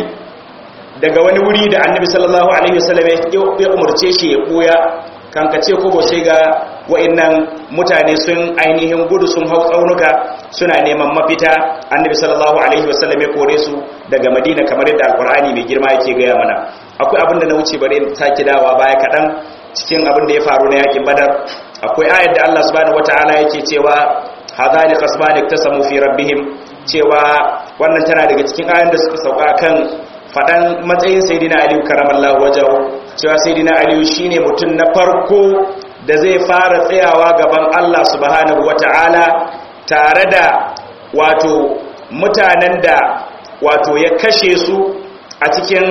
daga wani wuri da annabi sallallahu alaihi wasallam ya umarce shi ya koya kankace ko sai ga wa'annan mutane sun ainihin gudu sun hau tsaunuka suna neman mafita annabi sallallahu alaihi wasallam ya kore su daga madina kamar yadda alkur'ani mai girma yake gaya mana akwai abin da na wuce bare sake dawa baya kaɗan cikin abin da ya faru na yakin badar akwai ayar da Allah subhanahu wataala yake cewa hadani qasmani tasamu fi rabbihim cewa wannan tana daga cikin ayoyin da suka sauka kan faɗan matsayin sayidina aliyu karamallahu wajahu cewa sayidina aliyu shine mutum na farko da zai fara tsayawa gaban Allah subhanahu wata'ala tare da wato mutanen da wato ya kashe su a cikin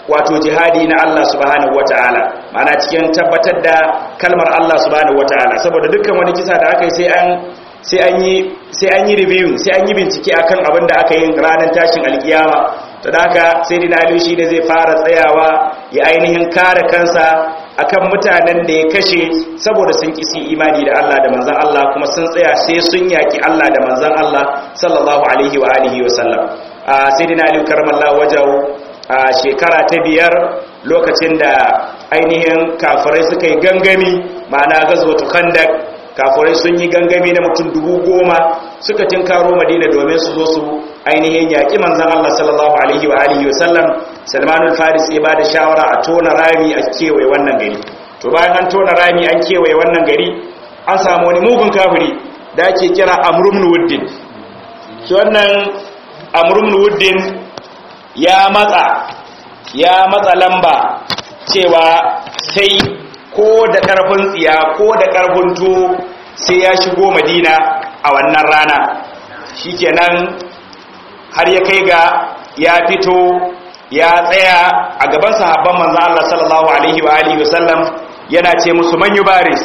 wato jihadi na Allah subhanahu wataala ma'ana cikin tabbatar da kalmar Allah subhanahu wataala saboda dukkan wani kisa da aka yi sai an sai an yi sai an yi review sai an yi bincike akan abin da aka yi ranar tashin alkiyama to da haka sai dina Ali shi ne zai fara tsayawa ya ainihin kare kansa akan mutanen da ya kashe saboda sun kisi imani da Allah da manzon Allah kuma sun tsaya sai sun yaki Allah da manzon Allah sallallahu alaihi wa alihi wa sallam a sayyidina Ali karramallahu wajahu a shekara ta biyar lokacin da ainihin kafirai suka yi gangami ma'ana gazwatu khandak kafirai sun yi gangami na mutum dubu goma suka tinkaro madina domin su zo su ainihin yaƙi manzan Allah sallallahu alaihi wa alihi wasallam salmanul faris ya ba da shawara a tona rami a kewaye wannan gari to bayan an tona rami an kewaye wannan gari an samu wani mugun kafiri da ake kira amrumnu wuddin shi wannan amrumnu wuddin ya matsa ya matsa lamba cewa sai ko da ƙarfin tsiya ko da ƙarfin to sai ya shigo madina a wannan rana shikenan har ya kai ga ya fito ya tsaya a gaban sahabban manzon Allah sallallahu alaihi wa alihi wasallam yana ce musu man yubaris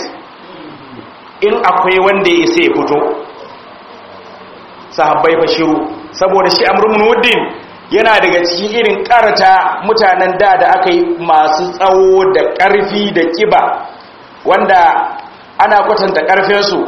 in akwai wanda ya sai fito sahabbai fa shiru saboda shi amrun wuddin yana daga cikin irin karata mutanen da da aka yi masu tsawo da ƙarfi da kiba wanda ana kwatanta ƙarfinsu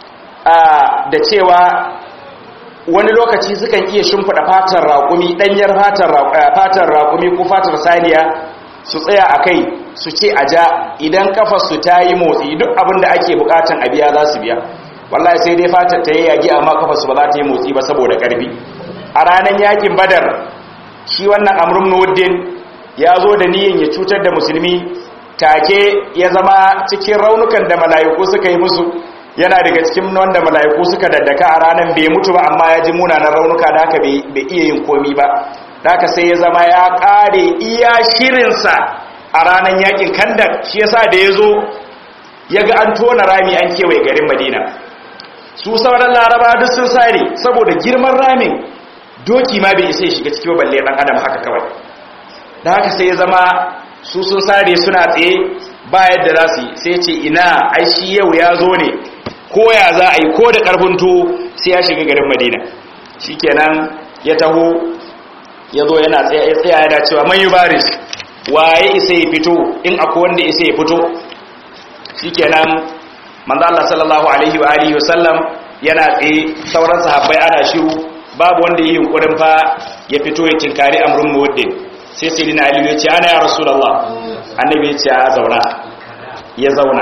da cewa wani lokaci sukan iya shimfiɗa fatar raƙumi ɗanyar fatar raƙumi ko fatar saniya su tsaya a kai su ce a ja idan kafarsu ta yi motsi duk abin da ake bukatan a biya za su biya wallahi sai dai fatar ta yi yagi amma kafarsu ba za ta yi motsi ba saboda ƙarfi a ranar yakin badar shi wannan amrun nuddin ya zo da niyan ya cutar da musulmi take ya zama cikin raunukan da mala'iku suka yi musu yana daga cikin wanda mala'iku suka daddaka a ranar bai mutu ba amma ya ji munanan raunuka da haka bai iya yin komi ba da haka sai ya zama ya kare iya shirinsa a ranar yakin kandar shi yasa da ya zo ya ga an tona rami an kewaye garin madina su sauran laraba duk sun sare saboda girman ramin doki ma bai isa ya shiga cikin balle dan adam haka kawai da haka sai ya zama su sun sare suna tsaye ba yadda za su yi sai ce ina ai shi yau ya zo ne ko ya za a yi ko da karfin to sai ya shiga garin madina shikenan ya taho ya zo yana tsaya tsaya yana cewa man yubaris waye isa ya fito in akwai wanda isa ya fito shikenan manzo Allah sallallahu alaihi wa alihi wasallam yana tsaye sauran sahabbai ana shiru babu wanda yi yunkurin fa ya fito ya tinkari amrun muwaddin sai sai dina aliyu ya ce ana ya rasulallah annabi ya ce a zauna ya zauna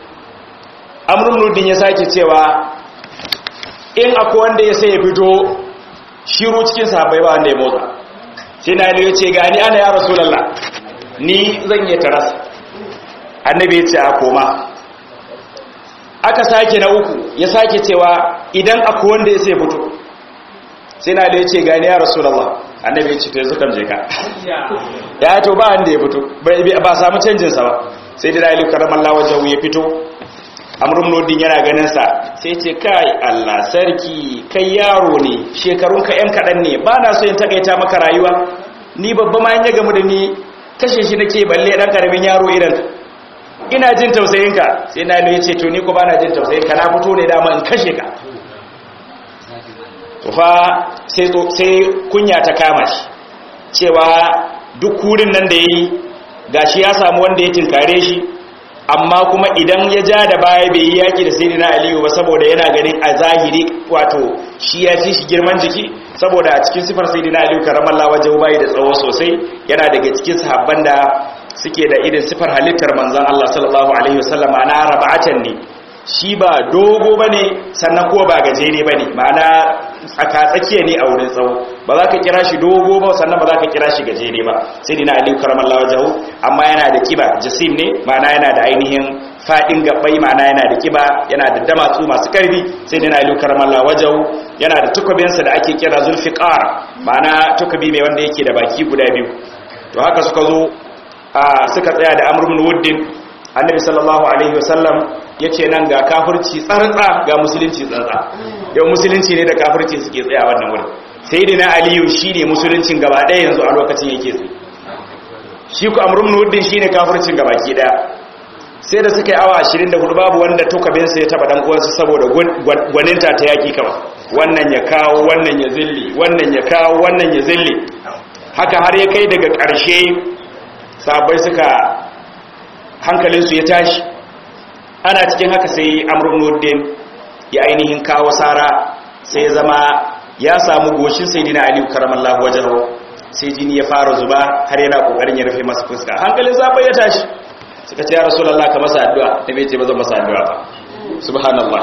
amrun muwaddin ya sake cewa in akwai wanda ya sai ya fito shiru cikin sahabbai ba wanda ya motsa sai na aliyu ya ce gani ana ya rasulallah ni zan yi taras annabi ya ce a koma aka sake na uku ya sake cewa idan akwai wanda ya sai ya fito sai na da ya ce gani ya rasulallah annabi ya ce to yanzu kan je ka ya to ba wanda ya fito ba samu canjinsa ba sai da dalilu karamallah wajen ya fito amrun nodin yana ganin sa sai ce kai Allah sarki kai yaro ne shekarun ka yan kadan ne ba na so in takaita maka rayuwa ni babba ma ya gamu da ni kashe shi nake balle dan karamin yaro irin ina jin tausayin ka sai na ya ce to ni ko ba na jin tausayin ka na fito ne dama in kashe ka fa sai kunya ta kama shi cewa duk kurin nan da ya yi gashi ya samu wanda ya tinkare shi amma kuma idan ya ja da baya bai yi yaki da sai na aliyu ba saboda yana ganin a zahiri wato shi ya fi shi girman jiki saboda a cikin sifar sai na aliyu karamar lawajen bayi da tsawo sosai yana daga cikin sahabban da suke da irin sifar halittar manzan Allah sallallahu alaihi wasallam ana raba'atan ne shi ba dogo ba ne sannan ko ba gajere ba ne ma'ana tsakatsakiya ne a wurin tsawo ba za ka kira shi dogo ba sannan ba za ka kira shi gajere ba sai dina aliyu karamallah wajahu amma yana da kiba jasim ne ma'ana yana da ainihin fadin gabbai ma'ana yana da kiba yana da damatsu masu karfi sai dina aliyu karamallah wajahu yana da tukabinsa da ake kira zulfiqar ma'ana tukabi mai wanda yake da baki guda biyu to haka suka zo suka tsaya da amr ibn wuddin annabi sallallahu alaihi wasallam ya ce nan ga kafirci tsartsa ga musulunci tsartsa yau musulunci ne da kafirci suke tsaya wannan wurin sai da na aliyu shi ne musuluncin gaba ɗaya yanzu a lokacin yake tsaye shi ku amrun nuddin shine kafircin gabaki daya sai da suka yi awa 24 babu wanda tukabinsa ya taba dan uwansa saboda gwaninta ta yaki kawai wannan ya kawo wannan ya zilli wannan ya kawo wannan ya zilli haka har ya kai daga ƙarshe sabai suka hankalinsu ya tashi ana cikin haka sai amrun nuddin ya ainihin kawo sara sai ya zama ya samu goshin sai dina aliyu karamallahu wajen sai jini ya fara zuba har yana kokarin ya rufe masa fuska hankalin sabai ya tashi suka ce ya rasulallah ka masa addu'a annabi ya ce ba zan masa addu'a ba subhanallah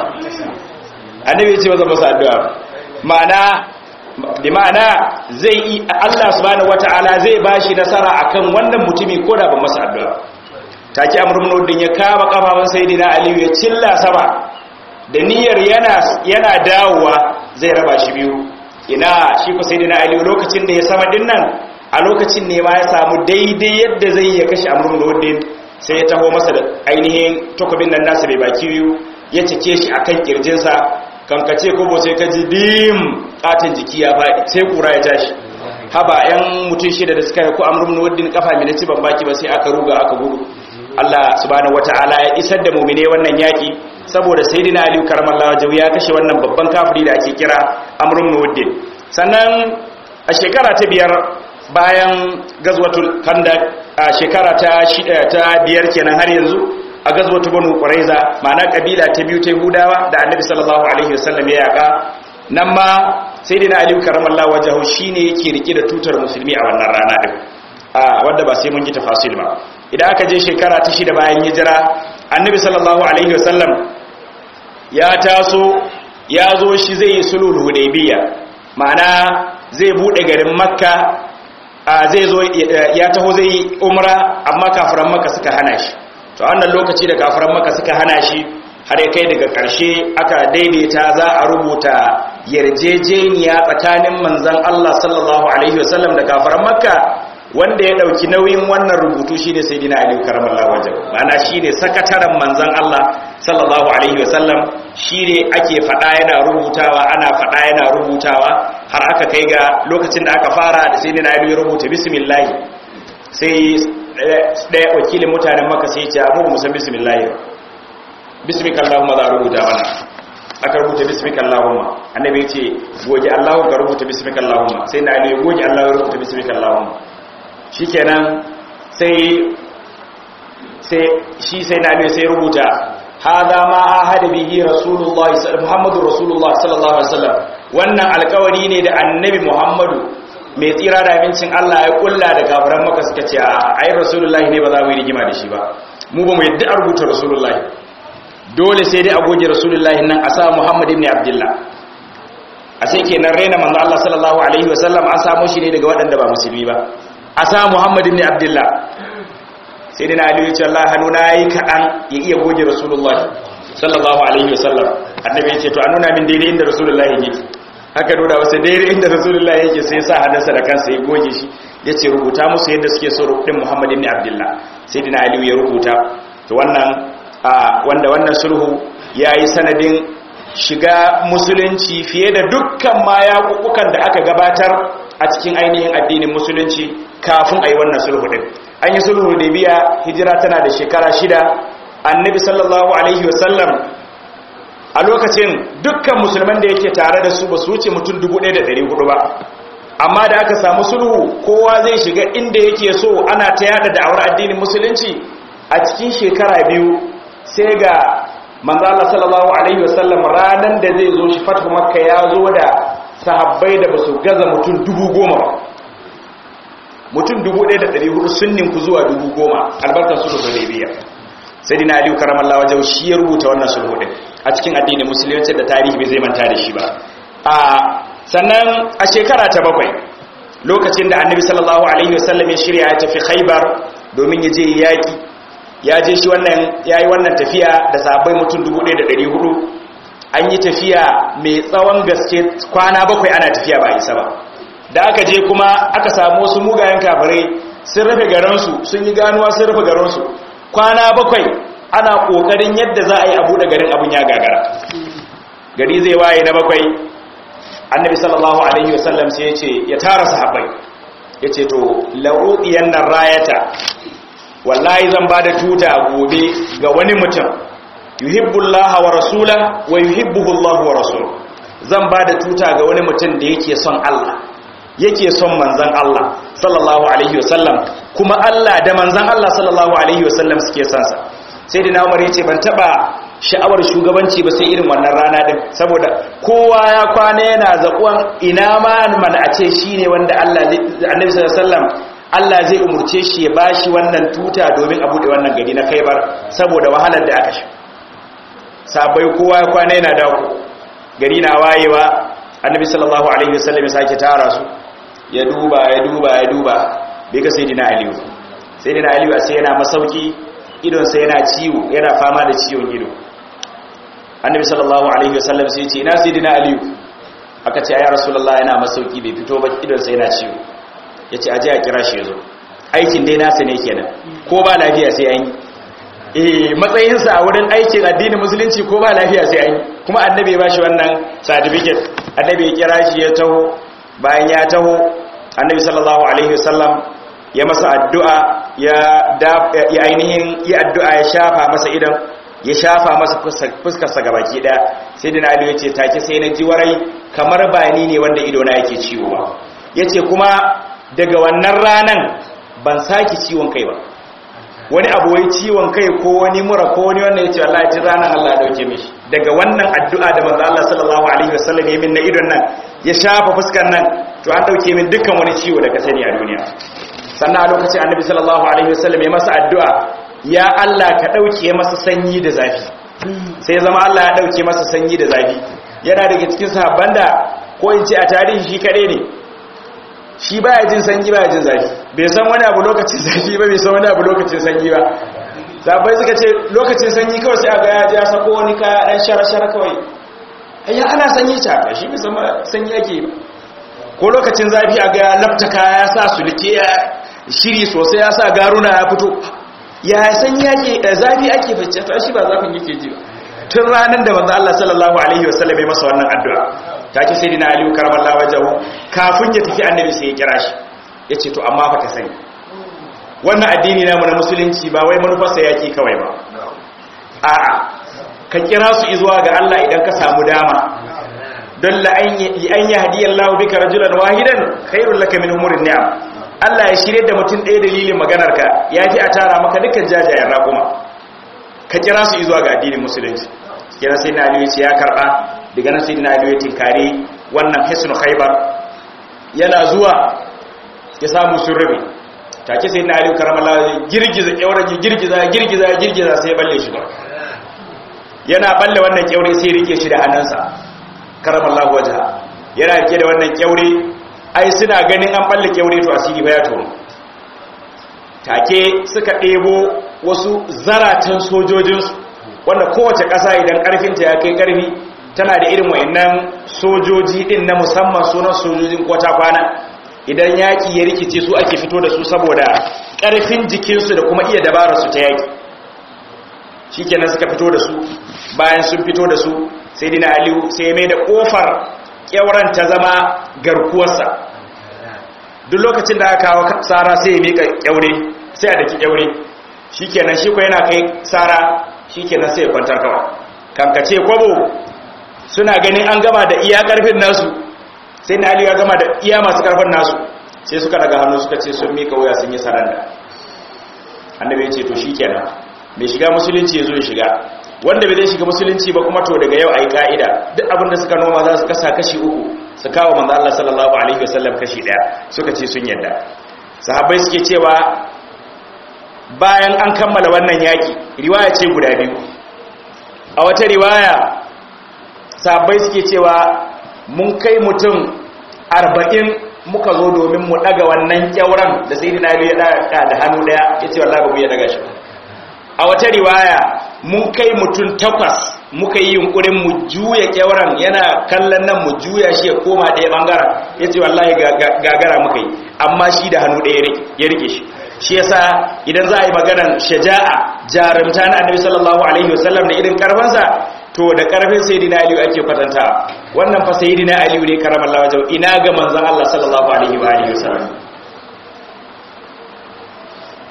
annabi ya ce ba zan masa addu'a ba ma'ana bi ma'ana zai yi Allah subhanahu wata'ala zai bashi nasara akan wannan mutumi ko da ba masa addu'a take amr ibn uddin ya kama kafafan sayyidina aliyu ya cilla sama da niyyar yana yana dawowa zai raba shi biyu ina shi ko sayyidina aliyu lokacin da ya sama dinnan a lokacin ne ma ya samu daidai yadda zai ya kashe amr ibn uddin sai ya taho masa da ainihin takobin nan nasa bai baki biyu ya cike shi akan kirjinsa kankace kobo sai ka ji dim katin jiki ya faɗi sai kura ya tashi haba yan mutum shida da suka yi ko amrun waddin kafa minati ban baki ba sai aka ruga aka gudu Allah subhanahu wataala ya isar da mu'mine wannan yaki saboda sayyidina Ali karamallahu wajhu ya kashe wannan babban kafiri da ake kira amrun waddin sannan a shekara ta biyar bayan gazwatul khandaq a shekara ta shida ta biyar kenan har yanzu a gazwatu banu quraiza ma'ana kabila ta biyu ta hudawa da annabi sallallahu alaihi wasallam ya yaka nan ma sayyidina ali karamallahu wajhu shine yake rike da tutar musulmi a wannan rana din a wanda ba sai mun ji tafasil ba idan aka je shekara ta shida bayan hijira annabi sallallahu alaihi wasallam ya taso ya zo shi zai yi sulhul hudaybiya ma'ana zai bude garin makka zai zo ya taho zai yi umra amma kafiran makka suka hana shi to wannan lokaci da kafiran maka suka hana shi har ya kai daga ƙarshe aka daidaita za a rubuta yarjejeniya tsakanin manzan Allah sallallahu alaihi wasallam da kafiran makka wanda ya dauki nauyin wannan rubutu shine sayyidina Ali karamallahu wajhu ma'ana shine sakataren manzan Allah sallallahu alaihi wasallam shine ake fada yana rubutawa ana fada yana rubutawa har aka kai ga lokacin da aka fara da sayyidina Ali ya rubuta bismillah sai ɗaya wakilin mutanen maka sai ce abu musan bismillahi bismika Allahumma za a rubuta mana aka rubuta bismika Allahumma annabi ya ce goge Allahu ka rubuta bismika Allahumma sai na ne goge Allahu ya rubuta bismika Allahumma shikenan sai sai shi sai na ne sai rubuta hada ma ahada bihi rasulullahi muhammadu rasulullahi sallallahu alaihi wasallam wannan alkawari ne da annabi muhammadu mai tsira da amincin Allah ya kulla da kafiran maka suka ce a ayi rasulullahi ne ba za mu yi rigima da shi ba mu ba mu yadda a rubuta rasulullahi dole sai dai a goge rasulullahi nan a sa muhammad ibn abdullah a sai kenan raina manzo Allah sallallahu alaihi wasallam an samu shi ne daga waɗanda ba musulmi ba a sa muhammad ibn abdullah sai dai na aliyu ce Allah hannu na yi kaɗan ya iya goge rasulullahi sallallahu alaihi wasallam annabi ya ce to a nuna min daidai inda rasulullahi yake haka nuna wasu daidai inda rasulullah yake sai sa hannunsa da kansa ya goge shi ya ce rubuta musu yadda suke so rubutun muhammad ibn abdullah sai dina aliyu ya rubuta to wannan wanda wannan sulhu ya yi sanadin shiga musulunci fiye da dukkan ma yaƙuƙukan da aka gabatar a cikin ainihin addinin musulunci kafin a yi wannan sulhu ɗin an yi sulhu da biya hijira tana da shekara shida annabi sallallahu alaihi wasallam a lokacin dukkan musulman da yake tare da su ba su wuce mutum 1400 ba amma da aka samu sulhu kowa zai shiga inda yake so ana ta yada da'awar addinin musulunci a cikin shekara biyu sai ga manzo Allah sallallahu alaihi wasallam ranan da zai zo shi fatu makka ya zo da sahabbai da basu gaza mutum 10,000 ba mutum 1400 sun ninku zuwa 10,000 albarkar sulhu hudaybiya sai dina aliyu karamallahu wajen shi ya rubuta wannan sulhu din a cikin addinin musulunci da tarihi bai zai manta da shi ba a sannan a shekara ta bakwai lokacin da annabi sallallahu alaihi wasallam ya shirya ya tafi khaibar domin ya je yaki ya je shi wannan yayi wannan tafiya da sahabbai mutum 1400 an yi tafiya mai tsawon gaske kwana bakwai ana tafiya ba isa ba da aka je kuma aka samu wasu mugayen kafirai sun rufe garinsu sun yi ganuwa sun rufe garinsu kwana bakwai ana kokarin yadda za a yi abu da garin abun ya gagara gari zai waye na bakwai annabi sallallahu alaihi wasallam sai ya ce ya tara sahabbai yace to la'udiyan nan rayata wallahi zan bada tuta gobe ga wani mutum yuhibbullaha wa rasula wa yuhibbuhu Allah wa rasul zan bada tuta ga wani mutum da yake son Allah yake son manzon Allah sallallahu alaihi wasallam kuma Allah da manzon Allah sallallahu alaihi wasallam suke son sa sai da Umar yace ban taba sha'awar shugabanci ba sai irin wannan rana din saboda kowa ya kwana yana zakuwan ina ma man a ce shine wanda Allah Annabi sallallahu alaihi wasallam Allah zai umurce shi ya bashi wannan tuta domin a bude wannan gari na Khaibar saboda wahalar da aka sha sabai kowa ya kwana yana dawo gari na wayewa Annabi sallallahu alaihi wasallam ya sake tara su ya duba ya duba ya duba bai ga sayyidina Ali sayyidina Ali sai yana masauki idon sai yana ciwo yana fama da ciwon ido annabi sallallahu alaihi wasallam sai ce ina sayyidina aliyu aka ce ya rasulullah yana masauki bai fito ba idon sai yana ciwo yace aje a kira shi yazo aikin dai nasa ne kenan ko ba lafiya sai an yi eh matsayin sa a wurin aikin addinin musulunci ko ba lafiya sai an yi kuma annabi ya bashi wannan certificate annabi ya kira shi ya taho bayan ya taho annabi sallallahu alaihi wasallam ya masa addu'a ya ya ainihin yi addu'a ya shafa masa idan ya shafa masa fuskarsa gabaki daya sai dina ali ya ce take sai na ji warai kamar ba ni ne wanda ido na yake ciwo ba ya ce kuma daga wannan ranan ban saki ciwon kai ba wani abu wai ciwon kai ko wani mura ko wani wannan ya ce wallahi ji ranan Allah ya dauke mishi daga wannan addu'a da manzo Allah sallallahu alaihi wasallam ya min na idon nan ya shafa fuskar nan to an dauke min dukkan wani ciwo da ka sani a duniya sannan a lokacin annabi sallallahu alaihi wasallam ya masa addu'a ya Allah ka ɗauke masa sanyi da zafi sai zama Allah ya ɗauke masa sanyi da zafi yana daga cikin sahabban da ko in ce a tarihi shi kaɗai ne shi baya jin sanyi baya jin zafi bai san wani abu lokacin zafi ba bai san wani abu lokacin sanyi ba sahabbai suka ce lokacin sanyi kawai sai a ga ya ji ya sako wani kaya ɗan shara-shara kawai ayya ana sanyi ta shi bai san sanyi ake ba ko lokacin zafi a ga ya lafta kaya ya sa sulke ya shiri sosai ya sa garuna ya fito ya san yake zafi ake bacci ta shi ba zafin yake ji tun ranar da manzo Allah sallallahu alaihi wasallam ya masa wannan addu'a take sai dina Ali karamallahu wajahu kafin ya tafi annabi sai ya kira shi yace to amma fa ka sani wannan addini namu na musulunci ba wai manufarsa yake kawai ba a'a ka kira su zuwa ga Allah idan ka samu dama don la an yahdiyallahu bika rajulan wahidan khairul laka min umurin ni'am Allah ya shirye da mutum ɗaya dalilin maganarka ya fi a tara maka dukkan jajayen raƙuma ka kira su zuwa ga addinin musulunci kira sai na aliyu ya karɓa daga nan sai na aliyu tinkari wannan hisnu khaibar yana zuwa ya samu sun rabe take sai na aliyu karamala girgiza kyauran ya girgiza girgiza girgiza sai ya balle shi ba yana balle wannan kyaure sai rike shi da hannunsa karamallahu wajha yana rike da wannan kyaure ai suna ganin an balle kyaure to asiri ba ya tono take suka ɗebo wasu zaratan sojojinsu wanda kowace ƙasa idan ƙarfinta ya kai ƙarfi tana da irin wa'annan sojoji ɗin na musamman sunan sojojin kwata kwana idan yaƙi ya rikice su ake fito da su saboda ƙarfin jikinsu da kuma iya dabararsu ta yaƙi shi kenan suka fito da su bayan sun fito da su sai dina aliyu sai mai da ƙofar kyauran ta zama garkuwarsa duk lokacin da aka kawo tsara sai ya mika kyaure sai a daki kyaure shikenan shi ko yana kai tsara shikenan sai ya kwantar kawai kankace kwabo suna ganin an gama da iya karfin nasu sai na aliyu ya gama da iya masu karfin nasu sai suka daga hannu suka ce sun mika wuya sun yi saranda annabi ya ce to shikenan mai shiga musulunci ya zo ya shiga wanda bai zai shiga musulunci ba kuma to daga yau a yi ka'ida duk abin da suka noma za su kasa kashi uku su kawo manzo Allah sallallahu alaihi wasallam kashi daya suka ce sun yadda sahabbai suke cewa bayan an kammala wannan yaki riwaya ce guda biyu a wata riwaya sahabbai suke cewa mun kai mutum arba'in muka zo domin mu daga wannan kyauran da sayyidina Ali ya daga da hannu daya yace wallahi ba mu ya daga shi a wata riwaya mun kai mutum takwas muka yi yunkurin mu juya kyauran yana kallon nan mu juya shi ya koma ɗaya ɓangaren ya ce wallahi gagara muka yi amma shi da hannu ɗaya ya rike shi shi yasa idan za a yi maganar shaja'a jarumta na annabi sallallahu alaihi wasallam da irin karfansa to da karfin sayyidina aliyu ake kwatanta wannan fa sayyidina aliyu ne karamallahu wajhu ina ga manzon Allah sallallahu alaihi wa alihi wasallam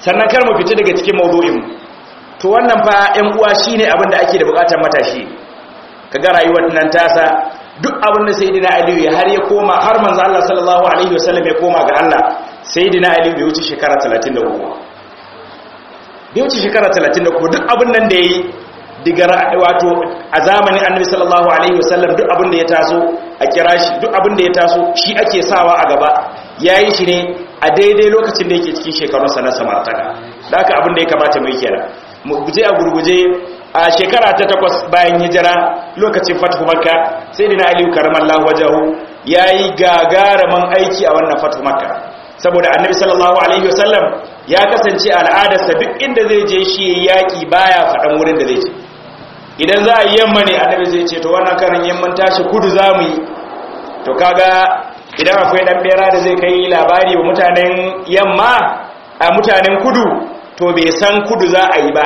sannan kar mu fita daga cikin mawdu'in to wannan fa ƴan uwa shine abin da ake da bukatar matashi kaga rayuwar nan tasa duk abin da sayyidina Ali ya har ya koma har manzo Allah sallallahu alaihi wasallam ya koma ga Allah sayyidina Ali bai wuce shekara 33 bai wuce shekara 33 duk abin nan da yayi diga wato a zamanin Annabi sallallahu alaihi wasallam duk abin da ya taso a kira shi duk abin da ya taso shi ake sawa a gaba yayi shi ne a daidai lokacin da yake cikin shekarunsa na samartaka da haka abin da ya kamata mu yi kenan mu guje a gurguje a shekara ta takwas bayan hijira lokacin fatu makka sai dina aliyu karamallahu wajahu ya yi gagaraman aiki a wannan fatu makka saboda annabi sallallahu alaihi wasallam ya kasance al'adarsa duk inda zai je shi yaƙi baya faɗan wurin da zai je idan za a yi yamma ne annabi zai ce to wannan karin yamman tashi kudu za mu yi to kaga idan akwai ɗan bera da zai kai labari wa mutanen yamma a mutanen kudu to bai san kudu za a yi ba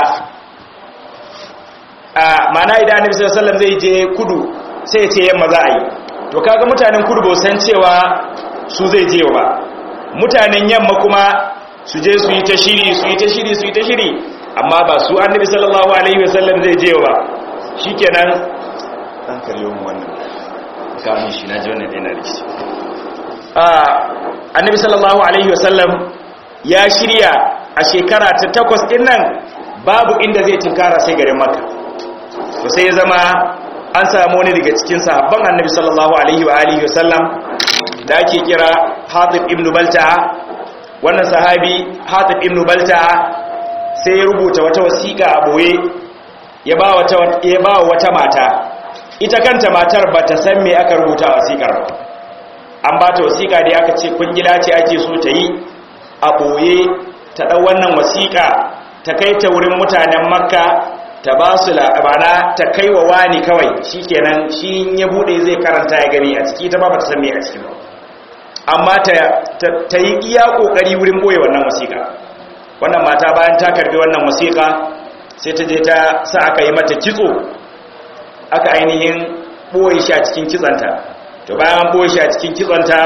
a mana idan annabi sallallahu alaihi wasallam zai je kudu sai ya ce yamma za a yi to kaga mutanen kudu ba san cewa su zai je ba mutanen yamma kuma su je su yi ta shiri su yi ta shiri su yi ta shiri amma ba su annabi sallallahu alaihi wasallam zai je ba shikenan dan kallo mu wannan kamun shi na ji wannan yana da shi a annabi sallallahu alaihi wasallam ya shirya a shekara ta takwas din nan babu inda zai tinkara sai garin makka to sai ya zama an samu wani daga cikin sahabban annabi sallallahu alaihi wa alihi wa sallam da ake kira Hatib ibn Balta'a wannan sahabi Hatib ibn Balta'a sai ya rubuta wata wasiƙa a boye ya ba wata ya ba wata mata ita kanta matar bata san me aka rubuta wasiƙar ba an ba ta wasiƙa da aka ce kungila ce ake so ta yi a boye ta dau wannan wasiƙa ta kai ta wurin mutanen makka ta ba su labara ta kai wa wani kawai shi kenan shi ya bude zai karanta ya gani a ciki ta ba ba ta san me a ciki ba amma ta yi iya kokari wurin boye wannan wasiƙa wannan mata bayan ta karbi wannan wasiƙa sai ta je ta sa aka yi mata kitso aka ainihin boye shi a cikin kitsanta to bayan boye shi a cikin kitsanta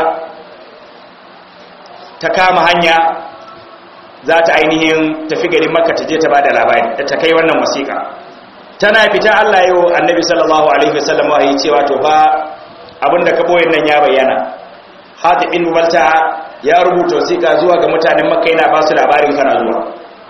ta kama hanya za ta ainihin tafi garin makka ta je ta bada labari da ta kai wannan wasiƙa tana fita Allah yau annabi sallallahu alaihi wasallam wahayi cewa to fa abinda ka boye nan ya bayyana Hatib bin Balta ya rubuta wasiƙa zuwa ga mutanen makka yana ba su labarin kana zuwa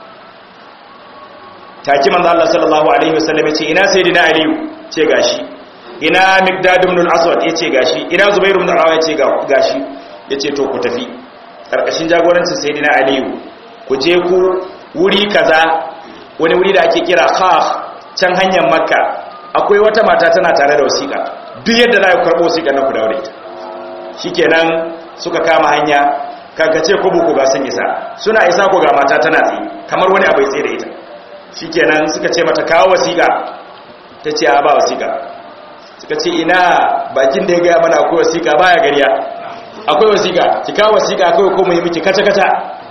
taki manzo Allah sallallahu alaihi wasallam ya ce ina sayyidina aliyu ce gashi ina miqdad ibn al-aswad yace gashi ina zubair ibn al-awwa yace gashi yace to ku tafi karkashin jagorancin sayyidina aliyu ku je ku wuri kaza wani wuri da ake kira khaf can hanyar makka akwai wata mata tana tare da wasiƙa duk yadda za ku karɓo wasiƙa na ku daure ita shikenan suka kama hanya kankace ko buku ga sun isa suna isa ko ga mata tana tsaye kamar wani abu ya tsaye da ita shikenan suka ce mata kawo wasiƙa ta ce a ba wasiƙa suka ce ina bakin da ya gaya mana akwai wasiƙa baya gariya akwai wasiƙa ki kawo wasiƙa kawai ko mu yi miki kata-kata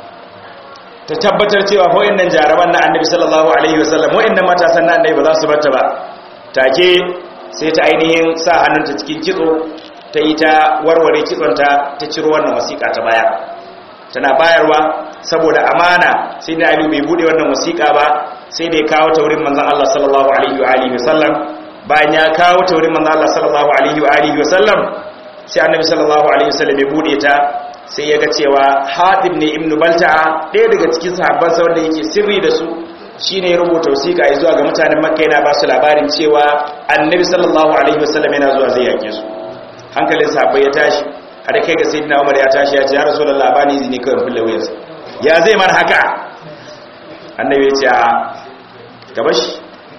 ta tabbatar cewa nan jaraban na annabi sallallahu alaihi wasallam wa'annan matasan na annabi ba za su barta ba take sai ta ainihin sa hannunta cikin kitso ta yi ta warware kitsonta ta ciro wannan wasiƙa ta baya tana bayarwa saboda amana sai da Ali bai bude wannan wasiƙa ba sai da ya kawo ta wurin manzon Allah sallallahu alaihi wa alihi wasallam bayan ya kawo ta wurin manzon Allah sallallahu alaihi wa alihi wasallam sai annabi sallallahu alaihi wasallam ya bude ta sai ya ga cewa hatib ne ibn balta'a ɗaya daga cikin sahabban sa wanda yake sirri da su shine ya rubuta wasiƙa ya zuwa ga mutanen makka yana ba su labarin cewa annabi sallallahu alaihi wasallam yana zuwa zai yake su hankalin sahabbai ya tashi har kai ga sayyidina umar ya tashi ya ce ya rasulullah bani izini kawai fulla wuyarsa ya zai mar haka annabi ya ce a gaba shi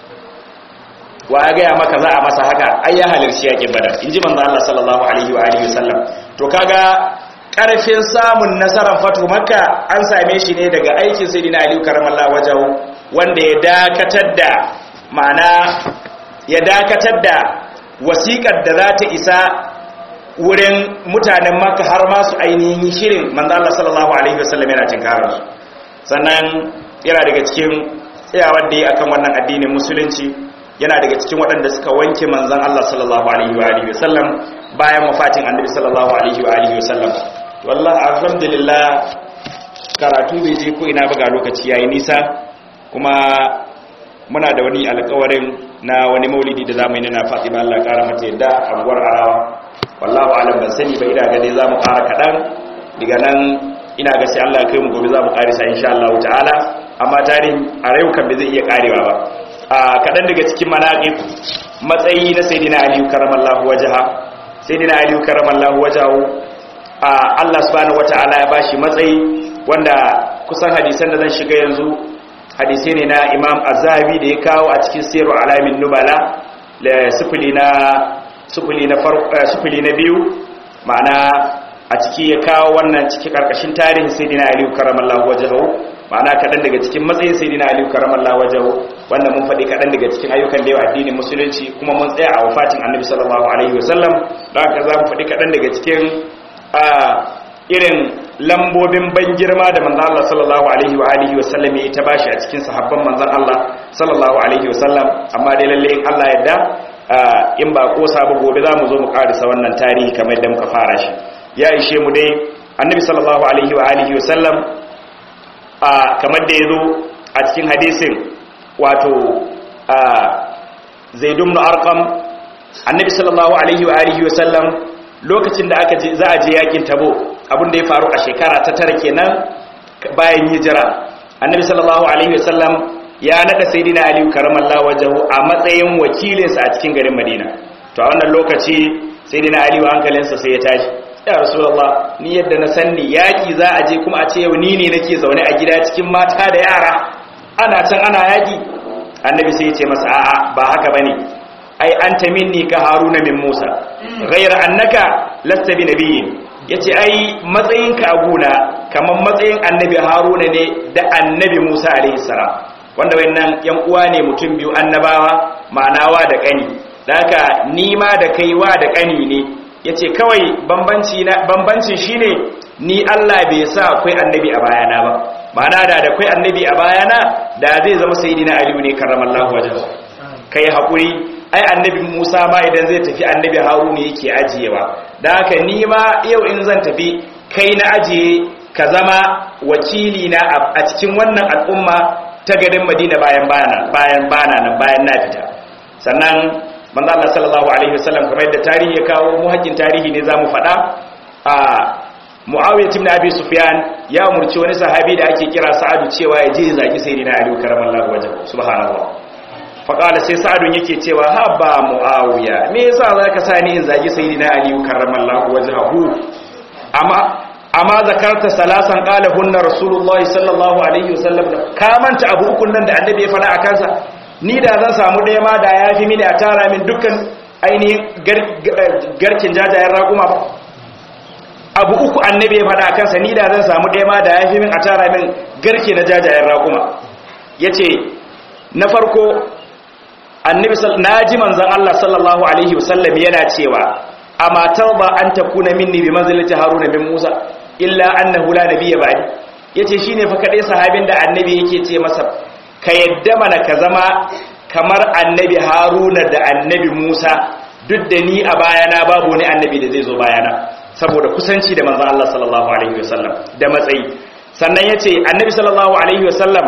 wa ya gaya maka za a masa haka ai ya halarci yakin badar in ji manzo Allah sallallahu alaihi wa alihi wasallam to kaga karfin samun nasarar fatu makka an same shi ne daga aikin sayyidina ali karamallahu wajahu wanda ya dakatar da ma'ana ya dakatar da wasiƙar da za ta isa wurin mutanen makka har ma su ainihin shirin manzo Allah sallallahu alaihi wasallam yana tinkarar su sannan yana daga cikin tsayawar da yi akan wannan addinin musulunci yana daga cikin waɗanda suka wanke manzon Allah sallallahu alaihi wa alihi wasallam bayan wafatin annabi sallallahu alaihi wa alihi wasallam wallahi alhamdulillah karatu bai je ko ina buga lokaci yayi nisa kuma muna da wani alƙawarin na wani maulidi da zamu yi na Fatima Allah kara mata yadda a gwar Arawa wallahu alam ban sani ba ina ga dai zamu ƙara kadan daga nan ina ga sai Allah ya kai mu gobe zamu karisa insha Allah ta'ala amma tarihin a rayu kan bai zai iya karewa ba a kadan daga cikin manaqib matsayi na sayyidina Ali karamallahu wajha sayyidina Ali karamallahu wajhahu Allah subhanahu wata'ala ya bashi matsayi wanda kusan hadisan da zan shiga yanzu hadisai ne na Imam Az-Zahabi da ya kawo a cikin Sirru Alamin Nubala la sifili na sifili na farko sifili na biyu ma'ana a ciki ya kawo wannan ciki karkashin tarihin Sayyidina Ali karramallahu wajhahu ma'ana kadan daga cikin matsayin Sayyidina Ali karramallahu wajhahu wanda mun faɗi kadan daga cikin ayyukan da yawa addinin musulunci kuma mun tsaya a wafatin Annabi sallallahu alaihi wasallam don haka za mu faɗi kadan daga cikin a irin lambobin ban girma da manzan Allah sallallahu alaihi wa alihi wa sallam ya ta bashi a cikin sahabban manzan Allah sallallahu alaihi wa sallam amma dai lalle in Allah yadda in ba ko sabu gobe za mu zo mu karisa wannan tarihi kamar yadda muka fara shi ya ishe mu dai annabi sallallahu alaihi wa alihi wa sallam kamar da yazo a cikin hadisin wato zaid ibn arqam annabi sallallahu alaihi wa alihi wa sallam lokacin da aka je za a je yakin tabo abin da ya faru a shekara ta tara kenan bayan hijira annabi sallallahu alaihi wasallam ya nada sayyidina ali karamallahu wajhu a matsayin wakilinsa a cikin garin madina to a wannan lokaci sayyidina ali hankalinsa sai ya tashi ya rasulullah ni yadda na sanni yaki za a je kuma a ce yau ni ne nake zaune a gida cikin mata da yara ana can ana yaki annabi sai ya ce masa a'a ba haka bane ai anta minni ka haruna min musa ghayra annaka lasta bi nabiyyin yace ai matsayinka a guna kamar matsayin annabi haruna ne da annabi musa alaihi salam wanda wayannan yan uwa ne mutum biyu annabawa ma'anawa da kani da haka ni ma da kaiwa da kani ne yace kawai bambanci na bambancin shine ni Allah bai sa akwai annabi a bayana ba ma'ana da da akwai annabi a bayana da zai zama sayyidina aliyu ne karramallahu wajhahu kai hakuri ai annabi Musa ma idan zai tafi annabi Haruna yake ajiyewa da haka ni ma yau in zan tafi kai na ajiye ka zama wakili na a cikin wannan al'umma ta garin Madina bayan bana bayan bana nan bayan na fita sannan manzo Allah sallallahu alaihi wasallam kamar yadda tarihi ya kawo mu hakkin tarihi ne zamu faɗa a Muawiya ibn Abi Sufyan ya umurci wani sahabi da ake kira Sa'adu cewa ya je zaki sayyidina Ali karamallahu wajhu subhanallah faƙala sai sa'adun yake cewa ha ba mu'awiya me yasa za ka sa ni in zagi sai na aliyu karramallahu wajhahu amma amma zakarta salasan qala hunna rasulullahi sallallahu alaihi wasallam ka manta abu ukun nan da annabi ya faɗa a kansa ni da zan samu ɗaya ma da yafi mini a tara min dukkan ainihin garkin jajayen raƙuma ba abu uku annabi ya faɗa a kansa ni da zan samu ɗaya ma da yafi min a tara min garke na jajayen raƙuma yace na farko annabi naji manzon Allah sallallahu alaihi wasallam yana cewa amma tauba an takuna minni bi manzilati haruna bin musa illa annahu la nabiyya ba'di yace shine fa kadai sahabin da annabi yake ce masa ka yadda mana ka zama kamar annabi haruna da annabi musa duk da ni a bayana babu wani annabi da zai zo bayana saboda kusanci da manzon Allah sallallahu alaihi wasallam da matsayi sannan yace annabi sallallahu alaihi wasallam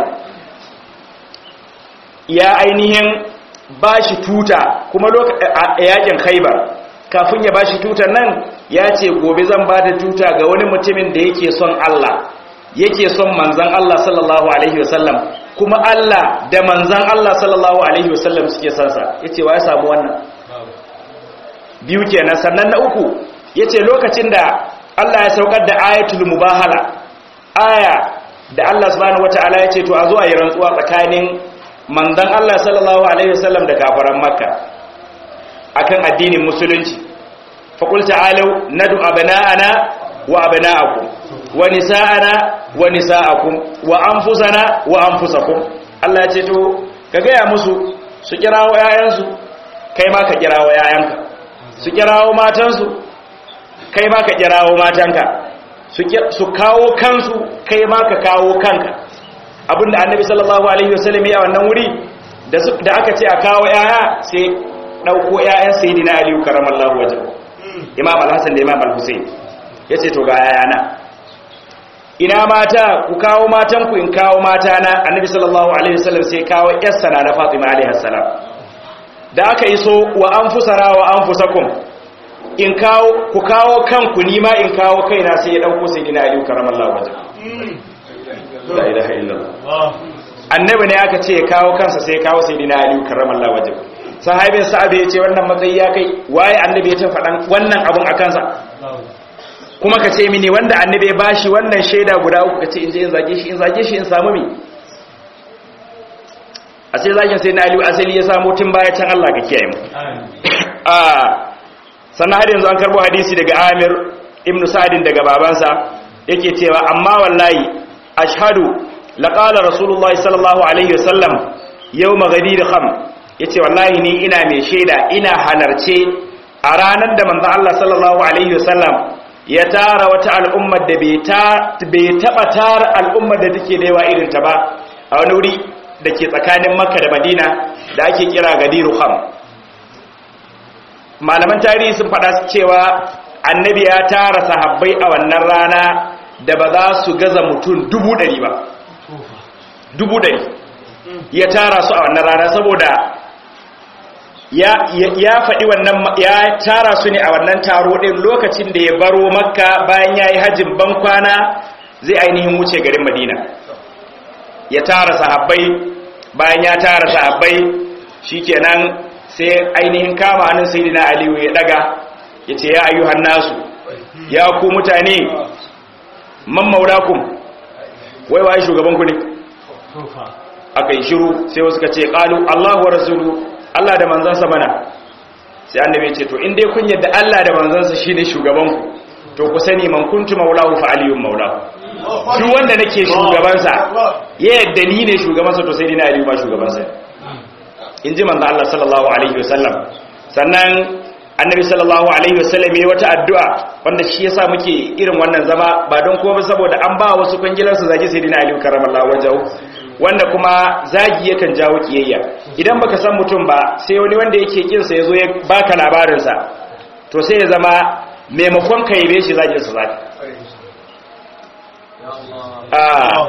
ya ainihin ba shi tuta kuma a yakin khaibar kafin ya ba shi tutar nan ya ce gobe zan ba da tuta ga wani mutumin da yake son Allah yake son manzan Allah sallallahu alaihi wasallam kuma Allah da manzan Allah sallallahu alaihi wasallam suke sansa ya ce wa ya samu wannan biyu kenan sannan na uku ya ce lokacin da Allah ya saukar da ayatul mubahala aya da Allah subhanahu wataala ya ce to a zo a yi rantsuwa tsakanin manzon Allah sallallahu alaihi wasallam da kafaran makka akan addinin musulunci fa qul ta'alu nadu abna'ana wa abna'akum wa nisa'ana wa nisa'akum wa anfusana wa anfusakum Allah ya ce to ka gaya musu su kirawo yayansu kai ma ka kirawo yayanka su kirawo matansu kai ma ka kirawo matanka su kawo kansu kai ma ka kawo kanka abinda annabi sallallahu alaihi wasallam ya wannan wuri da aka ce a kawo yaya sai dauko yayan sayyidina aliyu karamallahu wajhu imam al-hasan da imam al-husayn yace to ga yayana ina mata ku kawo matan ku in kawo mata na annabi sallallahu alaihi wasallam sai kawo yarsa na Fatima alaihi salam da aka iso wa anfusara wa anfusakum in kawo ku kawo kanku ni ma in kawo kaina sai ya dauko sayyidina Ali karamallahu wajha la ilaha illallah annabi ne aka ce ya kawo kansa sai ya kawo sayyidina Ali karamallahu wajha sahabin sa'abe ya ce wannan matsayi ya kai waye annabi ya ce faɗan wannan abun a kansa kuma ka ce mini wanda annabi ya bashi wannan shaida guda uku ka ce in je in zage shi in zage shi in samu mi a sai zagin sai na aliyu asali ya samu tun baya can Allah ka kiyaye mu a sannan har yanzu an karbo hadisi daga Amir ibn Sa'din daga babansa yake cewa amma wallahi ashhadu laqala rasulullahi sallallahu alaihi wasallam yawma ghadir kham yace wallahi ni ina mai shaida ina halarce a ranar da manzo Allah sallallahu alaihi wasallam ya tara wata al'ummar da bai taɓa tara al'ummar da take da yawa irinta ba a wani wuri da ke tsakanin makka da madina da ake kira gadiru ham malaman tarihi sun faɗa cewa annabi ya tara sahabbai a wannan rana da ba za su gaza mutum dubu ɗari ba dubu ɗari ya tara su a wannan rana saboda ya faɗi wannan ya tara su ne a wannan taro ɗin lokacin da ya baro makka bayan ya yi hajjin bankwana zai ainihin wuce garin madina ya tara sahabbai bayan ya tara sahabbai shikenan sai ainihin kama hannun sayyidina aliyu ya daga ya ce ya ayyuhan nasu ya ku mutane man maulakum wai waye shugaban ku ne aka yi shiru sai wasu ka ce qalu allahu wa rasulu Allah da manzansa mana sai annabi ce to in dai kun yadda Allah da manzansa shine shugaban ku to ku sani man kuntu maulahu fa aliyun maulahu duk wanda nake shugabansa ya yadda ni ne shugabansa to sai dina aliyu ba shugabansa in ji manzo Allah sallallahu alaihi wasallam sannan annabi sallallahu alaihi wasallam yayi wata addu'a wanda shi yasa muke irin wannan zama ba don kuma saboda an ba wasu kungilar su zagi sayyidina aliyu karramallahu wajhahu wanda kuma zagi yakan jawo kiyayya idan baka san mutum ba sai wani wanda yake kin sa yazo ya baka labarin sa to sai ya zama maimakon ka yabe shi zagin sa zaki ah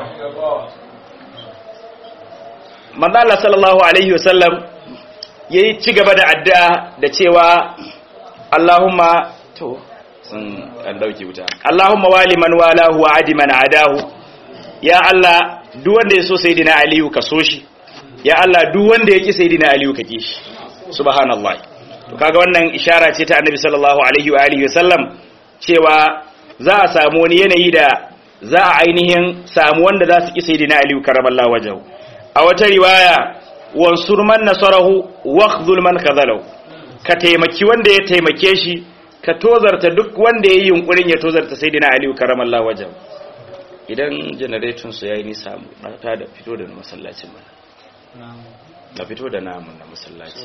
manzo Allah sallallahu alaihi wasallam yayi ci gaba da addu'a da cewa Allahumma to sun an dauke wuta Allahumma wali man walahu wa adi man adahu ya Allah duk wanda ya so sayyidina aliyu ka so shi ya Allah duk wanda ya ki sayyidina aliyu ka ki shi subhanallahi to kaga wannan ishara ce ta annabi sallallahu alaihi wa alihi wasallam cewa za a samu wani yanayi da za a ainihin samu wanda za su ki sayyidina aliyu karamallahu wajhu a wata riwaya wansur man nasarahu wakhdhul man kadhalahu ka taimaki wanda ya taimake shi ka tozarta duk wanda ya yi yunkurin ya tozarta sayyidina aliyu karamallahu wajhu idan janareton su yayi nisa na ta da fito da masallacin mana na fito da namun na masallaci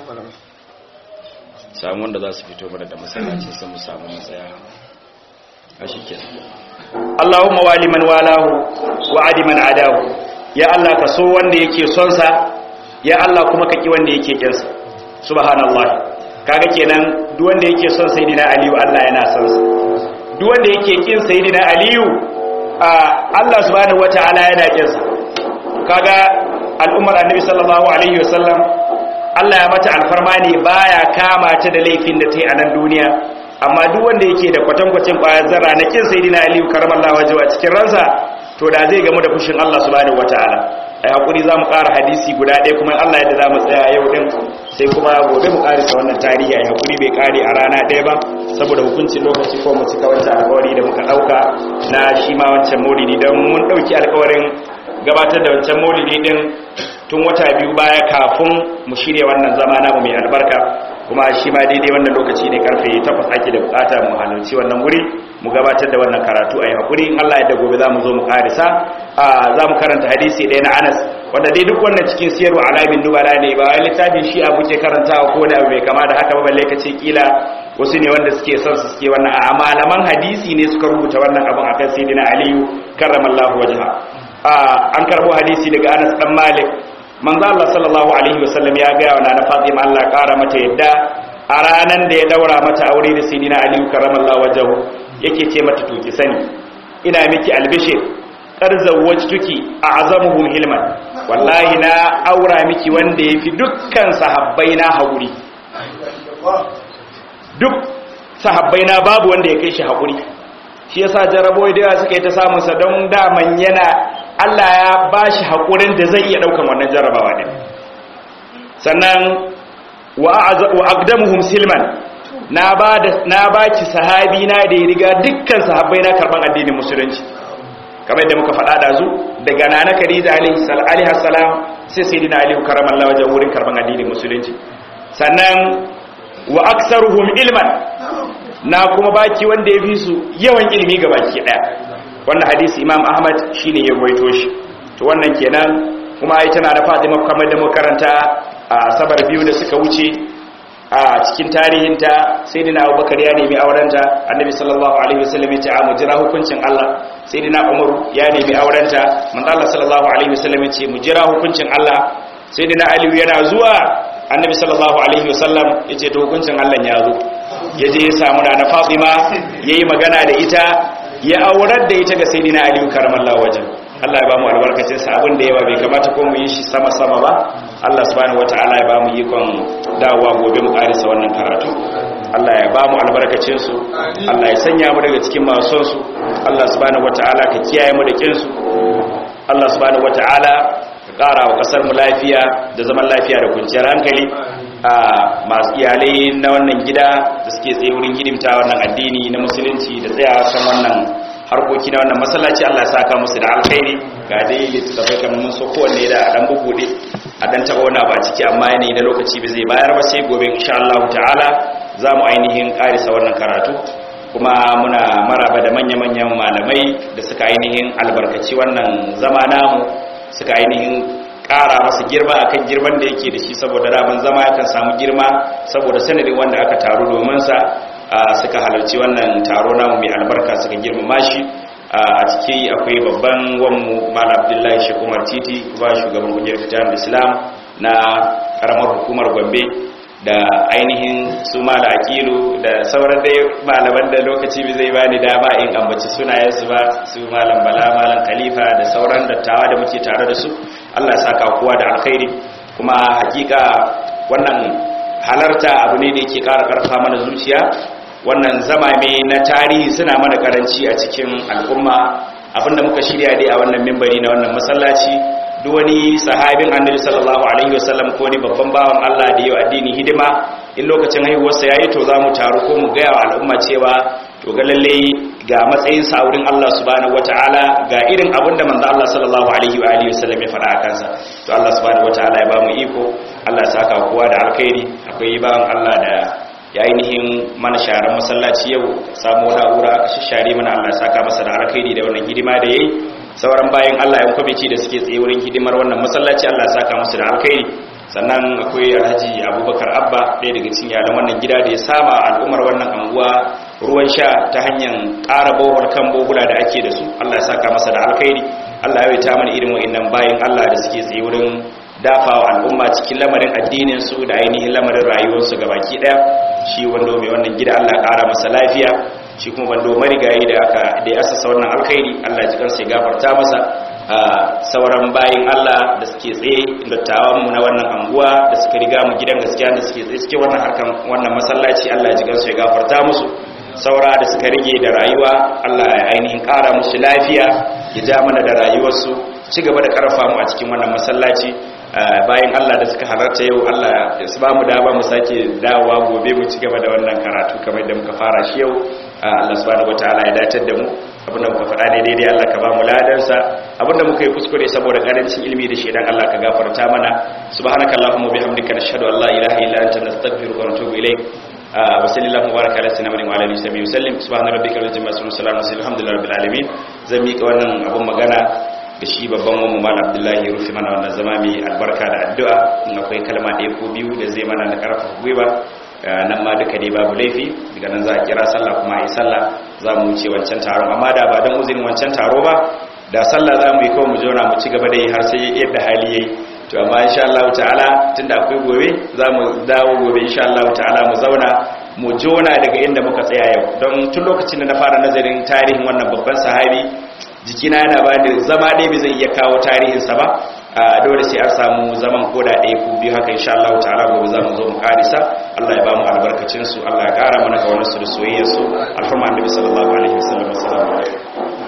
samu wanda za su fito mana da masallaci sun mu samu matsaya a shi ke Allahumma wali man walahu wa adi man adahu ya Allah ka so wanda yake son sa ya Allah kuma ka ki wanda yake kin sa subhanallah kaga kenan duk wanda yake son sayyidina aliyu Allah yana son sa duk wanda yake kin sayyidina aliyu Allah subhanahu wata'ala yana kinsa kaga al'ummar annabi sallallahu alaihi wasallam Allah ya mata alfarma ne baya kama ta da laifin da ta yi a nan duniya amma duk wanda yake da kwatankwacin ƙwayar zarra na kin sayyidina aliyu karamallahu wajhu a cikin ransa to da zai gamu da fushin Allah subhanahu wata'ala ai hakuri zamu ƙara hadisi guda ɗaya kuma Allah yadda zamu tsaya yau din sai kuma gobe mu ƙarisa wannan tarihi ai hakuri bai ƙare a rana ɗaya ba saboda hukuncin lokaci ko mu cika wancan alƙawari da muka ɗauka na shi ma wancan maulidi don mun ɗauki alƙawarin gabatar da wancan maulidi din tun wata biyu baya kafin mu shirya wannan zama namu mai albarka kuma shi ma daidai wannan lokaci ne karfe 8 ake da bukata mu halarci wannan wuri mu gabatar da wannan karatu a yi hakuri in Allah ya da gobe za mu zo mu karisa za mu karanta hadisi ɗaya na Anas wanda dai duk wannan cikin siyarwa alamin nubala ne ba wai littafin shi abu ke karantawa ko da bai kama da haka ba balle ka ce kila wasu ne wanda suke son su suke wannan a malaman hadisi ne suka rubuta wannan abin akan sayyidina Aliyu karramallahu wajha an karbo hadisi daga Anas dan Malik manzo Allah sallallahu alaihi wasallam ya ga wa na Fatima Allah kara mata yadda a ranan da ya daura mata aure da sayyidina Ali karramallahu wajhu yake ce mata to ki sani ina miki albishir qarzawwajtuki a'zamuhum hilman wallahi na aura miki wanda yafi dukkan sahabbai na haƙuri duk sahabbai na babu wanda ya kai shi haƙuri shi yasa jarabo da yawa suka yi ta samun sa don daman yana Allah ya bashi haƙurin da zai iya daukan wannan jarabawa din sannan wa aqdamuhum silman na ba da na baki sahabi na da ya riga dukkan sahabbai na karban addinin musulunci kamar yadda muka faɗa da zu daga nana Khadija alaihi salam sai sayyidina Ali karamallahu wajen wurin karban addinin musulunci sannan wa aktsaruhum ilman na kuma baki wanda ya fi su yawan ilimi ga baki daya wannan hadisi Imam Ahmad shine ya ruwaito shi to wannan kenan kuma ai tana da Fatima kamar da muka karanta a sabar biyu da suka wuce a cikin tarihinta sai dina abubakar ya nemi aurenta annabi sallallahu alaihi wasallam ya ce a mu jira hukuncin Allah sai dina umar ya nemi aurenta manzo Allah sallallahu alaihi wasallam ya ce mu jira hukuncin Allah sai dina ali yana zuwa annabi sallallahu alaihi wasallam ya ce to hukuncin Allah ya zo ya je ya samu na Fatima yayi magana da ita ya aurar da ita ga sayyidina ali karamallahu wajen Allah ya ba mu albarkacin sa abin da yawa bai kamata ko mu yi shi sama sama ba Allah subhanahu wataala ya ba mu ikon dawowa gobe mu karisa wannan karatu Allah ya ba mu albarkacin su Allah ya sanya mu daga cikin masu son su Allah subhanahu wataala ka kiyaye mu da kin su Allah subhanahu wataala ka kara wa kasar mu lafiya da zaman lafiya da kwanciyar hankali a masu iyalai na wannan gida da suke tsaye wurin hidimta wannan addini na musulunci da tsaya kan wannan harkoki na wannan masallaci Allah ya saka musu da alkhairi ga dai littattafai kamar mun so kowanne da a dan bubude a dan taba wani ba ciki amma yanayi na lokaci ba zai bayar ba sai gobe insha Allah ta'ala za mu ainihin karisa wannan karatu kuma muna maraba da manya-manyan malamai da suka ainihin albarkaci wannan zama namu suka ainihin kara masa girma akan girman da yake da shi saboda daman zama yakan samu girma saboda sanadin wanda aka taru domin sa suka halarci wannan taro namu mai albarka suka girmama shi a ciki akwai babban wanmu malam abdullahi shekumar titi ba shugaban kungiyar fitar islam na karamar hukumar gombe da ainihin su mala akilu da sauran dai malaman da lokaci bai zai bani dama in ambaci sunayensu ba su malam bala malam khalifa da sauran dattawa da muke tare da su allah ya saka kowa da alkhairi kuma hakika wannan halarta abu ne da yake ƙara ƙarfa mana zuciya wannan zamame na tarihi suna mana karanci a cikin al'umma abinda muka shirya dai a wannan mimbari na wannan masallaci duk wani sahabin annabi sallallahu alaihi wasallam ko ni babban bawan Allah da yau addini hidima in lokacin haihuwarsa yayi to zamu taru ko mu gaya wa al'umma cewa to ga lalle ga matsayin sa wurin Allah subhanahu wataala ga irin abinda manzo Allah sallallahu alaihi wa alihi wasallam ya faɗa a kansa to Allah subhanahu wataala ya ba mu iko Allah ya saka kowa da alkhairi akwai bawan Allah da ya ainihin mana sharar masallaci yau samu na'ura aka shishare mana Allah ya saka masa da alkhairi da wannan hidima da yayi sauran bayan Allah ya kwamici da suke tsaye wurin hidimar wannan masallaci Allah ya saka masa da alkhairi sannan akwai Alhaji Abubakar Abba ɗaya daga cikin yaran wannan gida da ya sama al'ummar wannan anguwa ruwan sha ta hanyar ƙara bohol kan bohula da ake da su Allah ya saka masa da alkhairi Allah ya ta mana irin wa'annan bayan Allah da suke tsaye wurin dafawa al'umma cikin lamarin addinin su da ainihin lamarin rayuwarsu gabaki daya shi wando mai wannan gida Allah ƙara masa lafiya shi kuma wando marigayi da aka da ya asasa wannan alkhairi Allah ji kansa ya gafarta masa sauran bayin Allah da suke tsaye dattawan mu na wannan anguwa da suka riga mu gidan gaskiya da suke tsaye cikin wannan harkan wannan masallaci Allah ji kansa ya gafarta musu saura da suka rige da rayuwa Allah ya ainihin ƙara musu lafiya ya ja mana da rayuwarsu ci gaba da karfa mu a cikin wannan masallaci bayan Allah da suka halarta yau Allah ya su ba mu dama mu sake dawowa gobe mu ci gaba da wannan karatu kamar da muka fara shi yau Allah subhanahu wataala ya dace da mu abinda muka faɗa ne daidai Allah ka ba mu ladansa abinda muka yi kuskure saboda karancin ilimi da shedan Allah ka gafarta mana subhanakallahumma bihamdika nashhadu an la ilaha illa anta nastaghfiruka wa natubu ilayk wa sallallahu baraka ala sayyidina wa ala alihi wa sallam subhana rabbika rabbil izzati amma yasifun alhamdulillahi rabbil alamin zan mika wannan abun magana da shi babban wani mal abdullahi rufi mana wannan zama mai albarka da addu'a in akwai kalma ɗaya ko biyu da zai mana na ƙarfafa gwiwa nan ma duka dai babu laifi daga nan za a kira sallah kuma a yi sallah za mu wuce wancan taron amma da ba don uzurin wancan taro ba da sallah za mu yi kawai mu zauna mu ci gaba da yi har sai yadda hali yayi to amma insha Allah ta'ala tunda akwai gobe za mu dawo gobe insha Allah ta'ala mu zauna mu jona daga inda muka tsaya yau don tun lokacin da na fara nazarin tarihin wannan babban sahabi jikina yana ba da zama ɗaya bai zai iya kawo tarihinsa ba a dole sai an samu zaman koda ɗaya ko biyu haka insha Allah ta'ala gobe za mu zo mu karisa Allah ya ba mu albarkacin su Allah ya ƙara mana kaunar su da soyayyar su alfarma annabi sallallahu alaihi wasallam assalamu alaikum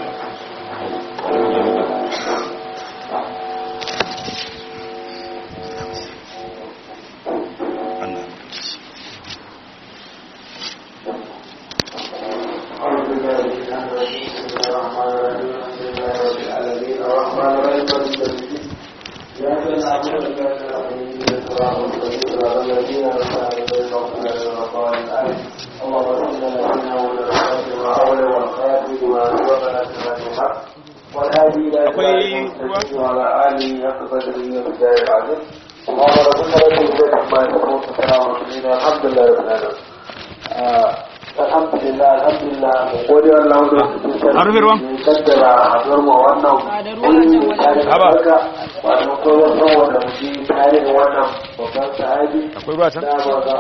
akwai ruwa can?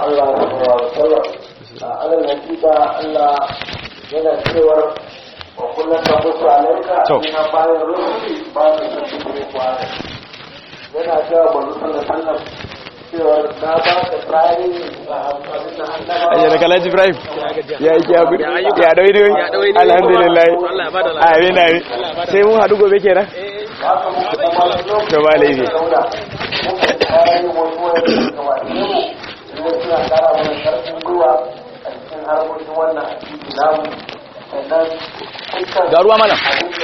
alal hakika Allah yana cewar wa kullum ka musu alaika ina bayan rusuli ba su san su kuma kwana yana cewa ba su sallar sallar cewar na ba ka tsari a abin da annaba ayyana da kalaji ibrahim ya yi kyabu ya dawai ne alhamdulillah amin amin sai mun haɗu gobe kenan to ba laifi ga ruwa mana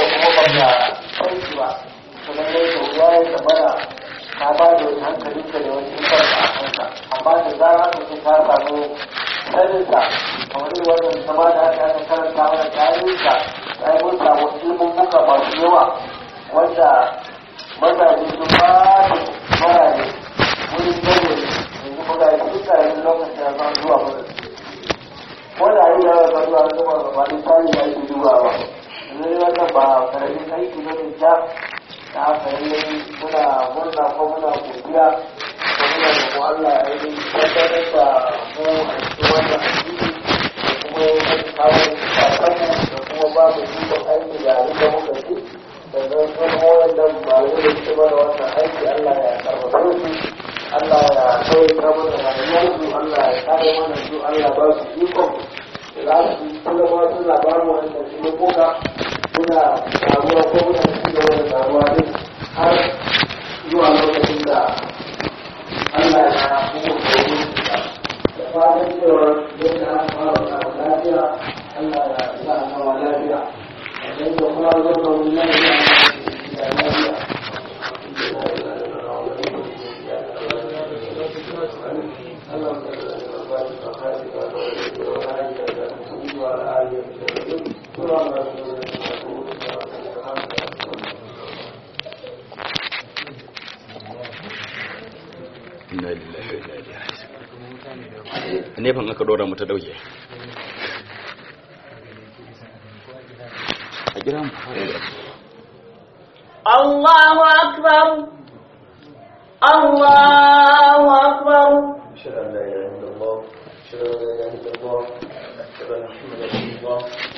ka ba da wani hankalin ka da wani ikon a kanka amma da zara mutum ka samu saninsa kamar yi wannan zama da aka aka karanta mana tarihinsa ya yi mun samu ilimin muka masu yawa wanda mazaje sun ba da marane wurin gane yanzu muka yi duk karamin lokacin da zan zuwa mana wanda yi yawa ba zuwa zuwa ba da tsari ya yi dubawa yanzu yi wannan ba karamin aiki ne mai ja da aka yi muna murna ko muna godiya ko muna da Allah ya yi tabbatar da mu a cikin wannan addini da kuma kawo sakammu da kuma ba mu ikon aiki da abin da muka ci da zan san wayannan malamai da suke mana wannan aiki Allah ya karfafe su Allah ya kawai ta mana rayuwarsu Allah ya kare mana su Allah ba su ikon da za su kula ma suna ba mu wannan ilimuka muna taruwa ko muna ci gaba da taruwa din har zuwa lokacin da Allah ya kuma koyi da fatan cewa yadda aka fara samu lafiya Allah ya sa a sama lafiya idan da kuma zama wani nan ya da lafiya nefan aka dora mu ta dauke a gida mu الله أكبر الله أكبر أشهد أن لا إله إلا الله أشهد أن لا إله إلا الله أشهد أن محمدا رسول الله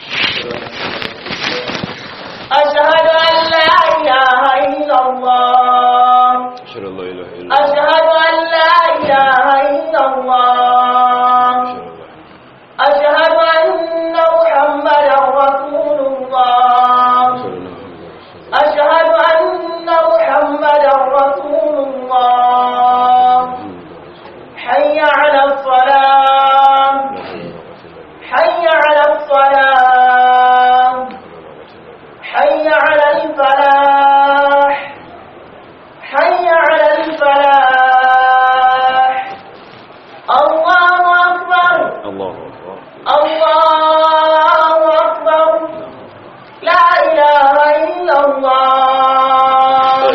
أشهد أن لا إله إلا الله أشهد أن لا إله إلا الله ashhadu an la ilaha illallah أشهد أن لا إله إلا الله ashhadu anna muhammadan rasulullah أشهد أن محمدا رسول الله حي على الصلاة حي على الصلاة حي على الفلاح حي على الفلاح الله أكبر الله akbar الله أكبر لا إله إلا الله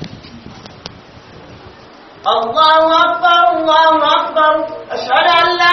الله أكبر الله أكبر أشهد أن لا